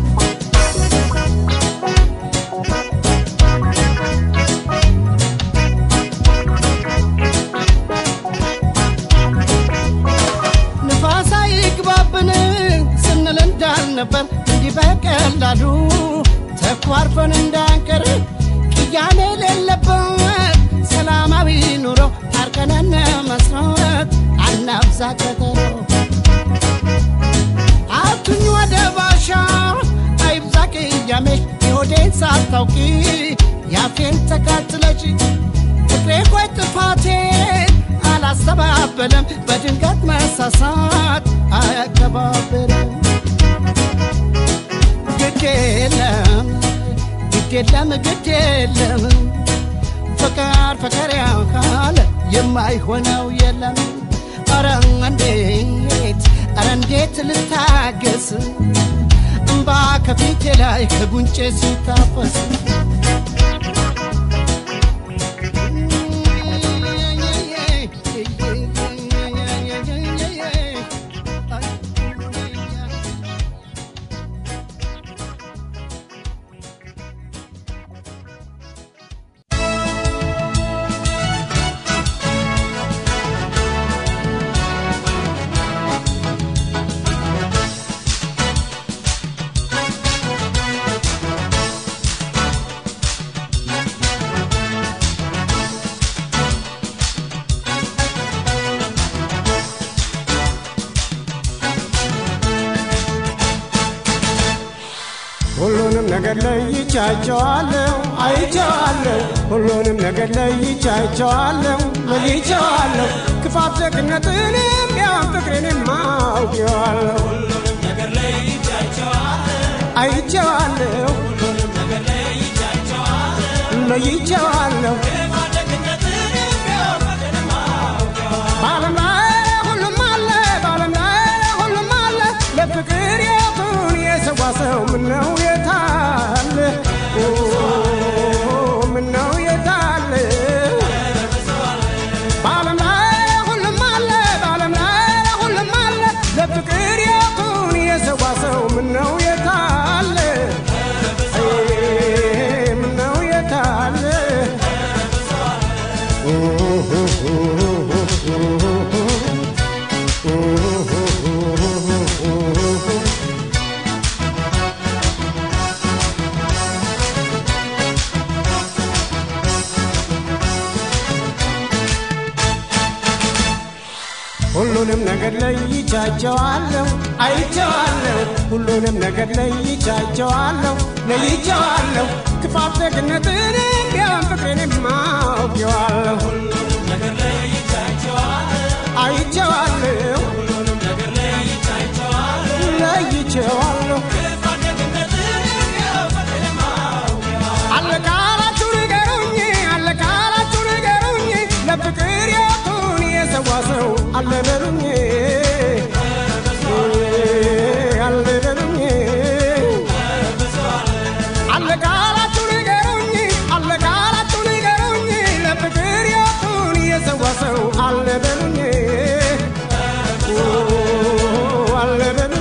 Speaker 3: ንፋስ አይግባብን ስንል እንዳልነበር እንዲህ በቀላሉ ተኳርፈን እንዳንቀር ቅያሜ የሌለበት ሰላማዊ ኑሮ ታርቀነን መስራት አናብዛ ቀጠሮ አቱኝ ወደ ባሻ አይብዛ ቅያሜሽ የሆዴን ሳታውቂ ያፌን ተካትለሽ ፍቅሬ ቆይ ጥፋቴን አላስተባበለም በድንገት መሳሳት አያከባብርም ግድ የለም ግድ የለም ግድ የለም ፍቅር ፍቅር ያካለ የማይሆነው የለም ኧረ እንዴት ኧረ እንዴት ልታገስ እምባ ከፊቴ ላይ ከጉንጬ ሲታፈስ
Speaker 10: ነገር ለይቻቸዋለሁ አይቼዋለሁ ሁሉንም ነገር ለይቻቸዋለሁ ለይቼዋለሁ ክፋት ደግነትንም ያን ፍቅሬንም አውቄዋለሁ አይቼዋለሁ ለይቼዋለሁ በዓለም ላይ ሁሉም አለ በዓለም ላይ ሁሉም አለ ለፍቅር የቱን የሰዋ ሰው ምነው የታለ ኦ፣ ምነው የታለ በዓለም ላይ ሁሉም አለ በዓለም ላይ ሁሉም አለ ለፍቅር የቱን የሰዋ ሰው ምነው የታለ አይ፣ ምነው የታለ ሁሉንም ነገር ለይቻቸዋለሁ አይቼዋለሁ ሁሉንም ነገር ለይቻቸዋለሁ ለይቼዋለሁ ክፋት ደግነትንም ቢሆን ፍቅሬንም አውቄዋለሁ አይቼዋለሁ ለይቼዋለሁ አለ ካላችሁ ንገሩኝ አለ ካላችሁ ንገሩኝ ለፍቅር የቱን የሰዋ ሰው አለ በሉኝ አለ በሉኝ አለ ካላችሁ ንገሩኝ አለ ካላችሁ ንገሩኝ ለፍቅር የቱን የሰዋ ሰው አለ በሉኝ አለ በሉኝ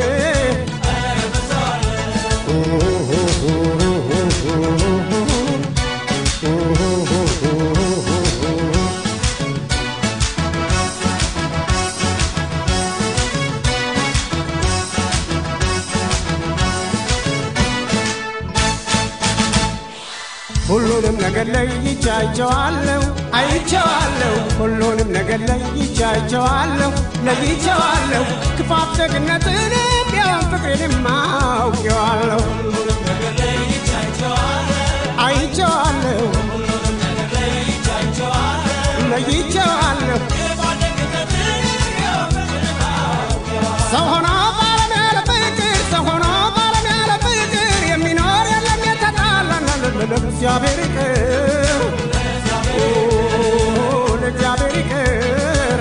Speaker 10: ሁሉንም ነገር ለይቻቸዋለሁ አይቼዋለሁ ሁሉንም ነገር ለይቻቸዋለሁ ለይቼዋለሁ ክፋት ደግነትንም ቢሆን ፍቅሬንም አውቄዋለሁ አይቼዋለሁ ለይቼዋለሁ ሰው ሆኖ ባለም ያለ ፍቅር ሰው ሆኖ ባለም ያለ ፍቅር የሚኖር የለም የተጣላና ለእግዚአብሔር ይቅር ኦ፣ ለእግዚአብሔር ይቅር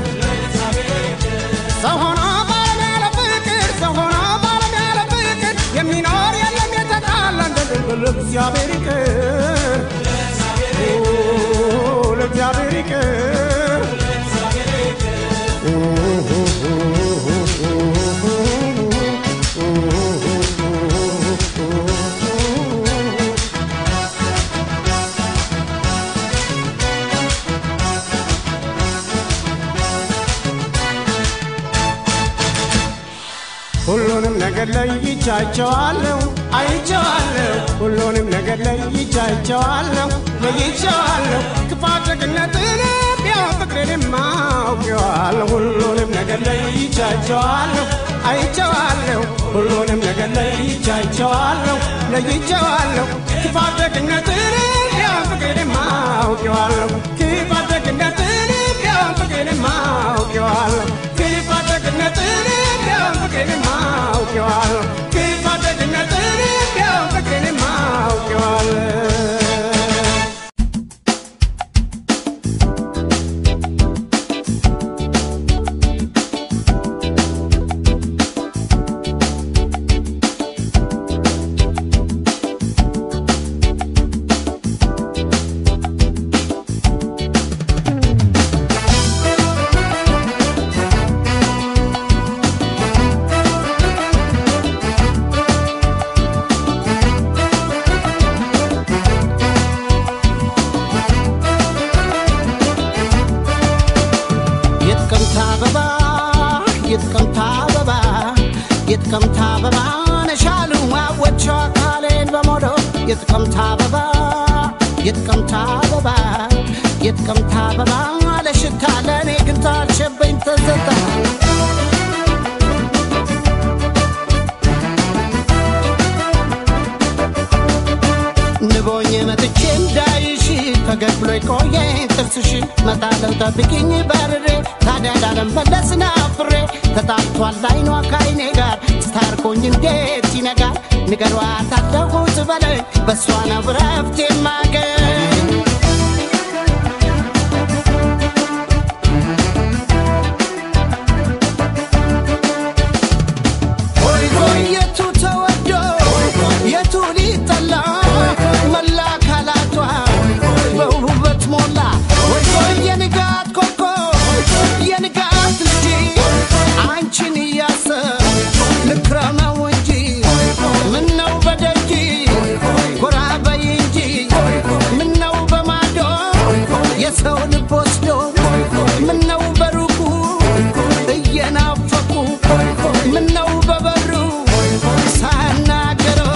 Speaker 10: ሰው ሆኖ ባለም ያለ ፍቅር ሰው ሆኖ ባለም ያለ ፍቅር የሚኖር የለም የተጣላና ለእግዚአብሔር ይቅር ኦ፣ ለእግዚአብሔር ይቅር ሁሉንም ነገር ለይቻቸዋለሁ አይቼዋለሁ ሁሉንም ነገር ለይቻቸዋለሁ ለይቼዋለሁ ክፋት ደግነትንም ቢሆን ፍቅሬንም አውቄዋለሁ ሁሉንም ነገር ለይቻቸዋለሁ አይቼዋለሁ ሁሉንም ነገር ለይቻቸዋለሁ ለይቼዋለሁ ክፋት ደግነትንም ቢሆን ፍቅሬንም አውቄዋለሁ ክፋት ደግነትንም ቢሆን ፍቅሬንም አውቄዋለሁ ክፋት ደግነትንም ቢሆን ፍቅሬንም አውቄዋለሁ ክፋት ደግነትንም ቢሆን ፍቅሬንም አውቄዋለሁ
Speaker 3: የጥቅምት አበባ የጥቅምት አበባ የጥቅምት አበባ ነሻሉ አወቸው አካሌን በሞዶ የጥቅምት አበባ የጥቅምት አበባ የጥቅምት አበባ ለሽታ ለእኔ ግን ታልሸበኝ ተዘታ እስኪደርስሽ መጣለው ጠብቂኝ በርሬ ታዲያ ላለመለስ ናፍሬ ተጣልቷል አይኗ ከአይኔ ጋር ስታርቆኝ እንዴት ይነጋል ንገሯት አለሁት በለኝ በእሷ ነው ረፍት የማገኝ ሆይ ሆይ የቱ ተወዶ የቱ ሊጠላ መላ አካላቷ በውበት ሞላ ሆይ ሆይ የንጋት ኮከብ የንጋት ልጅ አንቺን እያሰብ ልክረመው እንጂ ምነው በደጅ ጎራ በይ እንጂ ምነው በማዶ የሰው ልብ ወስዶ ምነው በሩቁ እየናፈቁ ምነው በበሩ ሳናገረው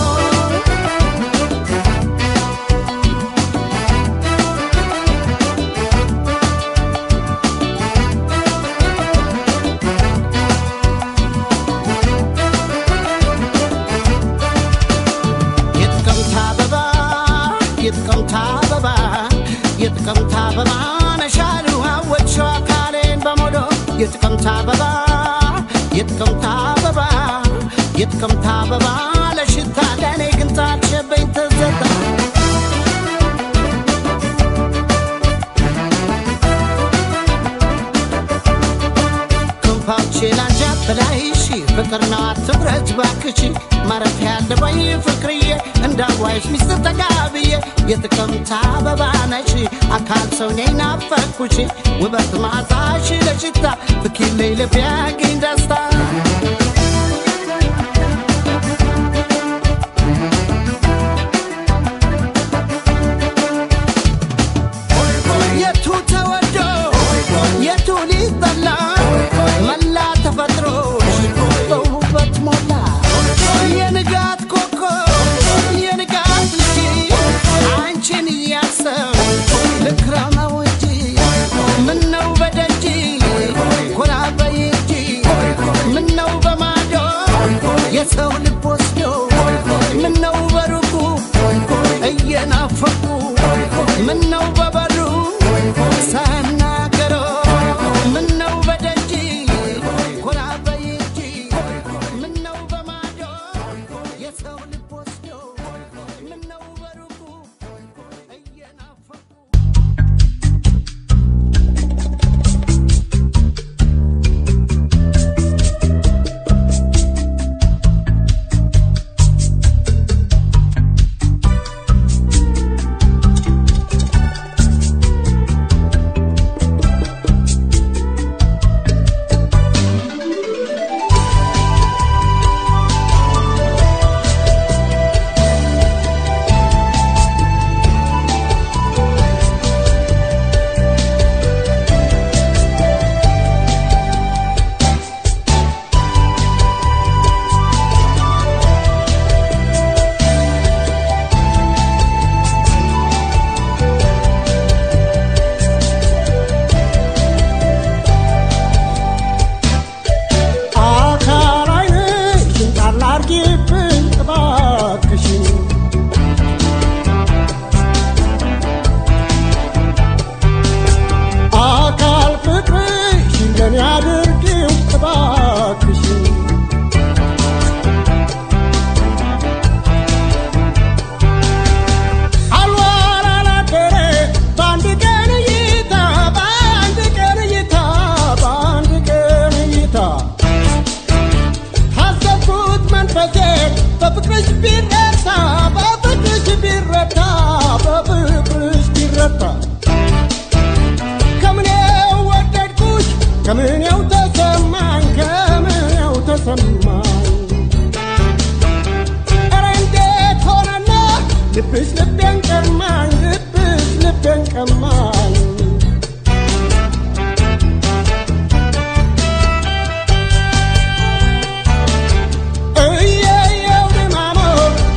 Speaker 3: የጥቅምት አበባ የጥቅምት አበባ የጥቅምት አበባ ነሻሉ አወድሸው አካሌን በሞዶ የጥቅምት አበባ የጥቅምት አበባ የጥቅምት አበባ ለሽታ ለእኔ ግን ታልሸበኝ ትዘታ ክንፋቼ ላንጃት በላይሽ ፍቅር ነው አትፍረጅ ባክሽ ማረፊያ ያለበይ ፍቅርዬ እንዳዋይሽ ሚስጥር ተጋብዬ የጥቅምት አበባ ነሽ አካል ሰው ነኝ ናፈኩሽ ውበት ማዛሽ ለሽታ ፍኪለይ ልብ ያገኝ ደስታ የቱ ተወዶ የቱ ሊጠላ መላ ተፈጥሮሽ በውበት ሞላ የንጋት ኮከብ የንጋት ልጅ አንቺን እያሰብ ልክረመው እንጂ ምነው በደጅ ኮራ በይ እንጂ ምነው በማዶ የሰው ልብ ወስዶ ምነው በሩቁ እየናፈቁ ምነው በበሩ ሳናገረው ምነው በደጅ ኮራ በይ እንጂ ምነው በማዶ የሰው ልብ ወስዶ ምነው በሩቁ እየናፈቁ
Speaker 6: አካል ዓይንሽን ጣል አርጊብኝ እባክሽን አካል ፍቅርሽን ለኔ አድርጊው እባክሽን አልዋል አላደረ በአንድ ቀን እይታ በአንድ ቀን እይታ በአንድ ቀን እይታ ታዘብኩት መንፈሴ በፍቅርሽ ቢረታ በፍቅርሽ ቢረታ በፍቅርሽ ቢረታ ከምኔው ወደድኩሽ ከምኔው ተሰማኝ ከምኔው ተሰማኝ ኧረ እንዴት ሆነና ልብሽ ልቤን ቀማኝ ልብሽ ልቤን ቀማኝ እየየው ድማሞ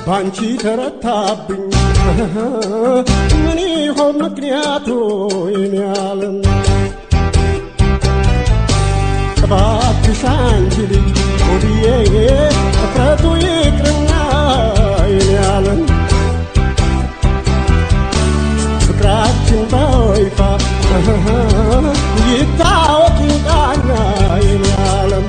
Speaker 6: ባንቺ ተረታብኝ ምን ይሆን ምክንያቱ የኔ ዓለም እባክሽ አንቺ ልጅ ሆድዬ እፍረቱ ይቅርና የኔ ዓለም ፍቅራችን በይፋ ይታወቅ ይውጣና የኔ ዓለም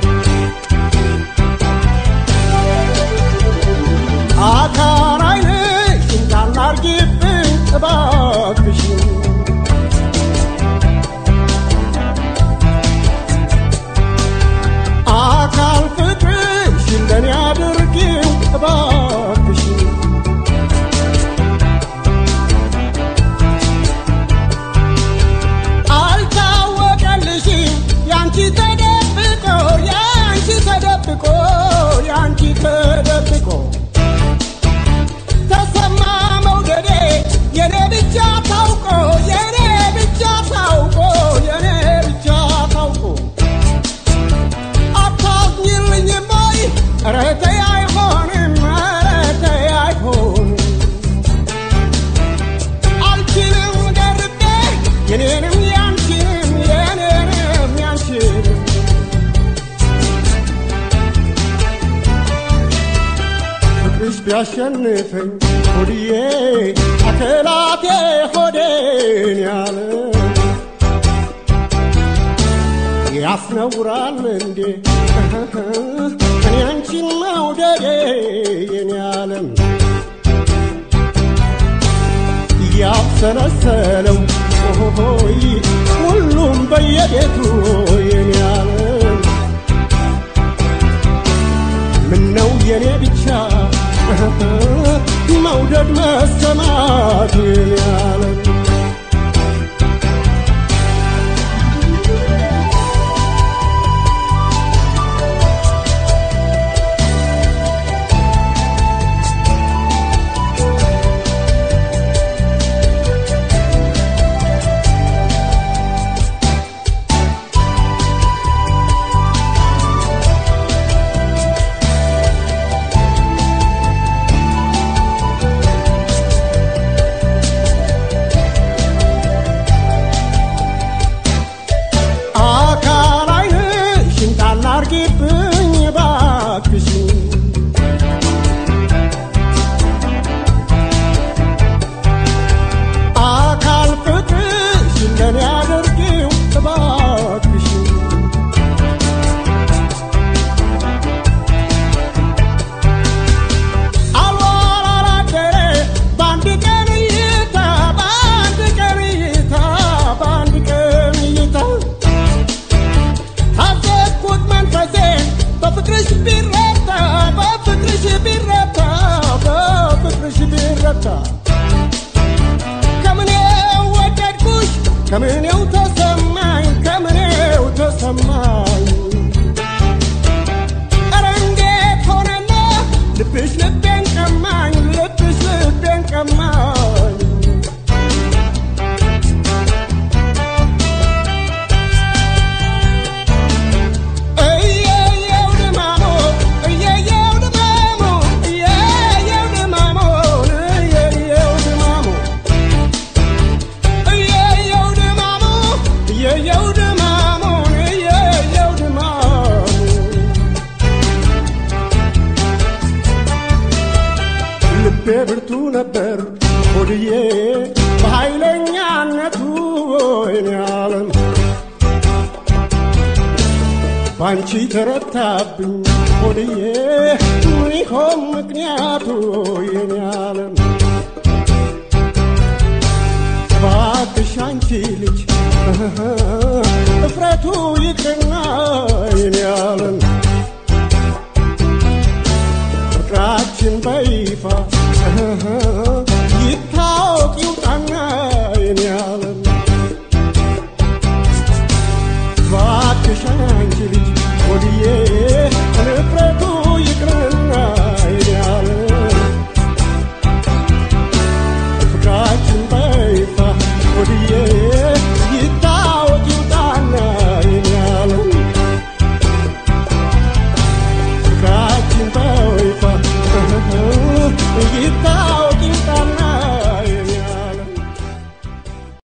Speaker 6: አካል ዓይንሽን ጣል አርጊብኝ እባክሽን አካል ፍቅርሽን ለኔ አድርጊው እባክሽን አልታወቀልሽም ያንቺ ተደብቆ ያንቺ ተደብቆ ያንቺ ተደብቆ ተሰማ መውደዴ የኔ ብቻ ታውቆ የኔ ብቻ ታውቆ የኔ ብቻ ታውቆ አታዝኝልኝም ወይ ኧረ ተይ አይሆንም ኧረ ተይ አይሆንም አልችልም ደርቤ የኔንም ያንቺንም የኔንም ያንቺንም ፍቅርሽ ቢያሸንፈኝ ሆድዬ አከላቴ ሆዴን ያለ ያስነውራል እንዴ እኔ አንቺን መውደዴ የኔ ዓለም ያብሰለሰለው ሆይ ሁሉም በየቤቱ የኔ ዓለም ምነው የኔ ብቻ መውደድ መሰማት የኔ ዓለም አካል ዓይንሽን ጣል አርጊብኝ እባክሽን አካል ፍቅርሽን ለኔ አድርጊው እባክሽን አልዋል አላደረ በአንድ ቀን እይታ በአንድ ቀን እይታ በአንድ ቀን እይታ ታዘብኩት መንፈሴን በፍቅርሽ ቢረታ በፍቅርሽ ቢረታ በፍቅርሽ ቢረታ ከምኔው ወደድኩሽ ከምኔው ተሰማኝ ከምኔው ተሰማኝ ኧረ እንዴት ሆነና ልብሽ ልቤን ቀማኝ ልብሽ ልቤን ቀማኝ እየየው ድማሞ እየየው ድማሞ እየየው ድማሞ እየየው ድማሞ እየየው ድማሞ እየየው ድማሞ እየየው ድማሞ ልቤ ብርቱ ነበር ሆድዬ በኃይለኛነቱ ወይኔ ዓለም ባንቺ ተረታብኝ ሆድዬ ምን ይሆን ምክንያቱ የኔ ዓለም እባክሽ አንቺ ልጅ እፍረቱ ይቅርና የኔ ዓለም ፍቅራችን በይፋ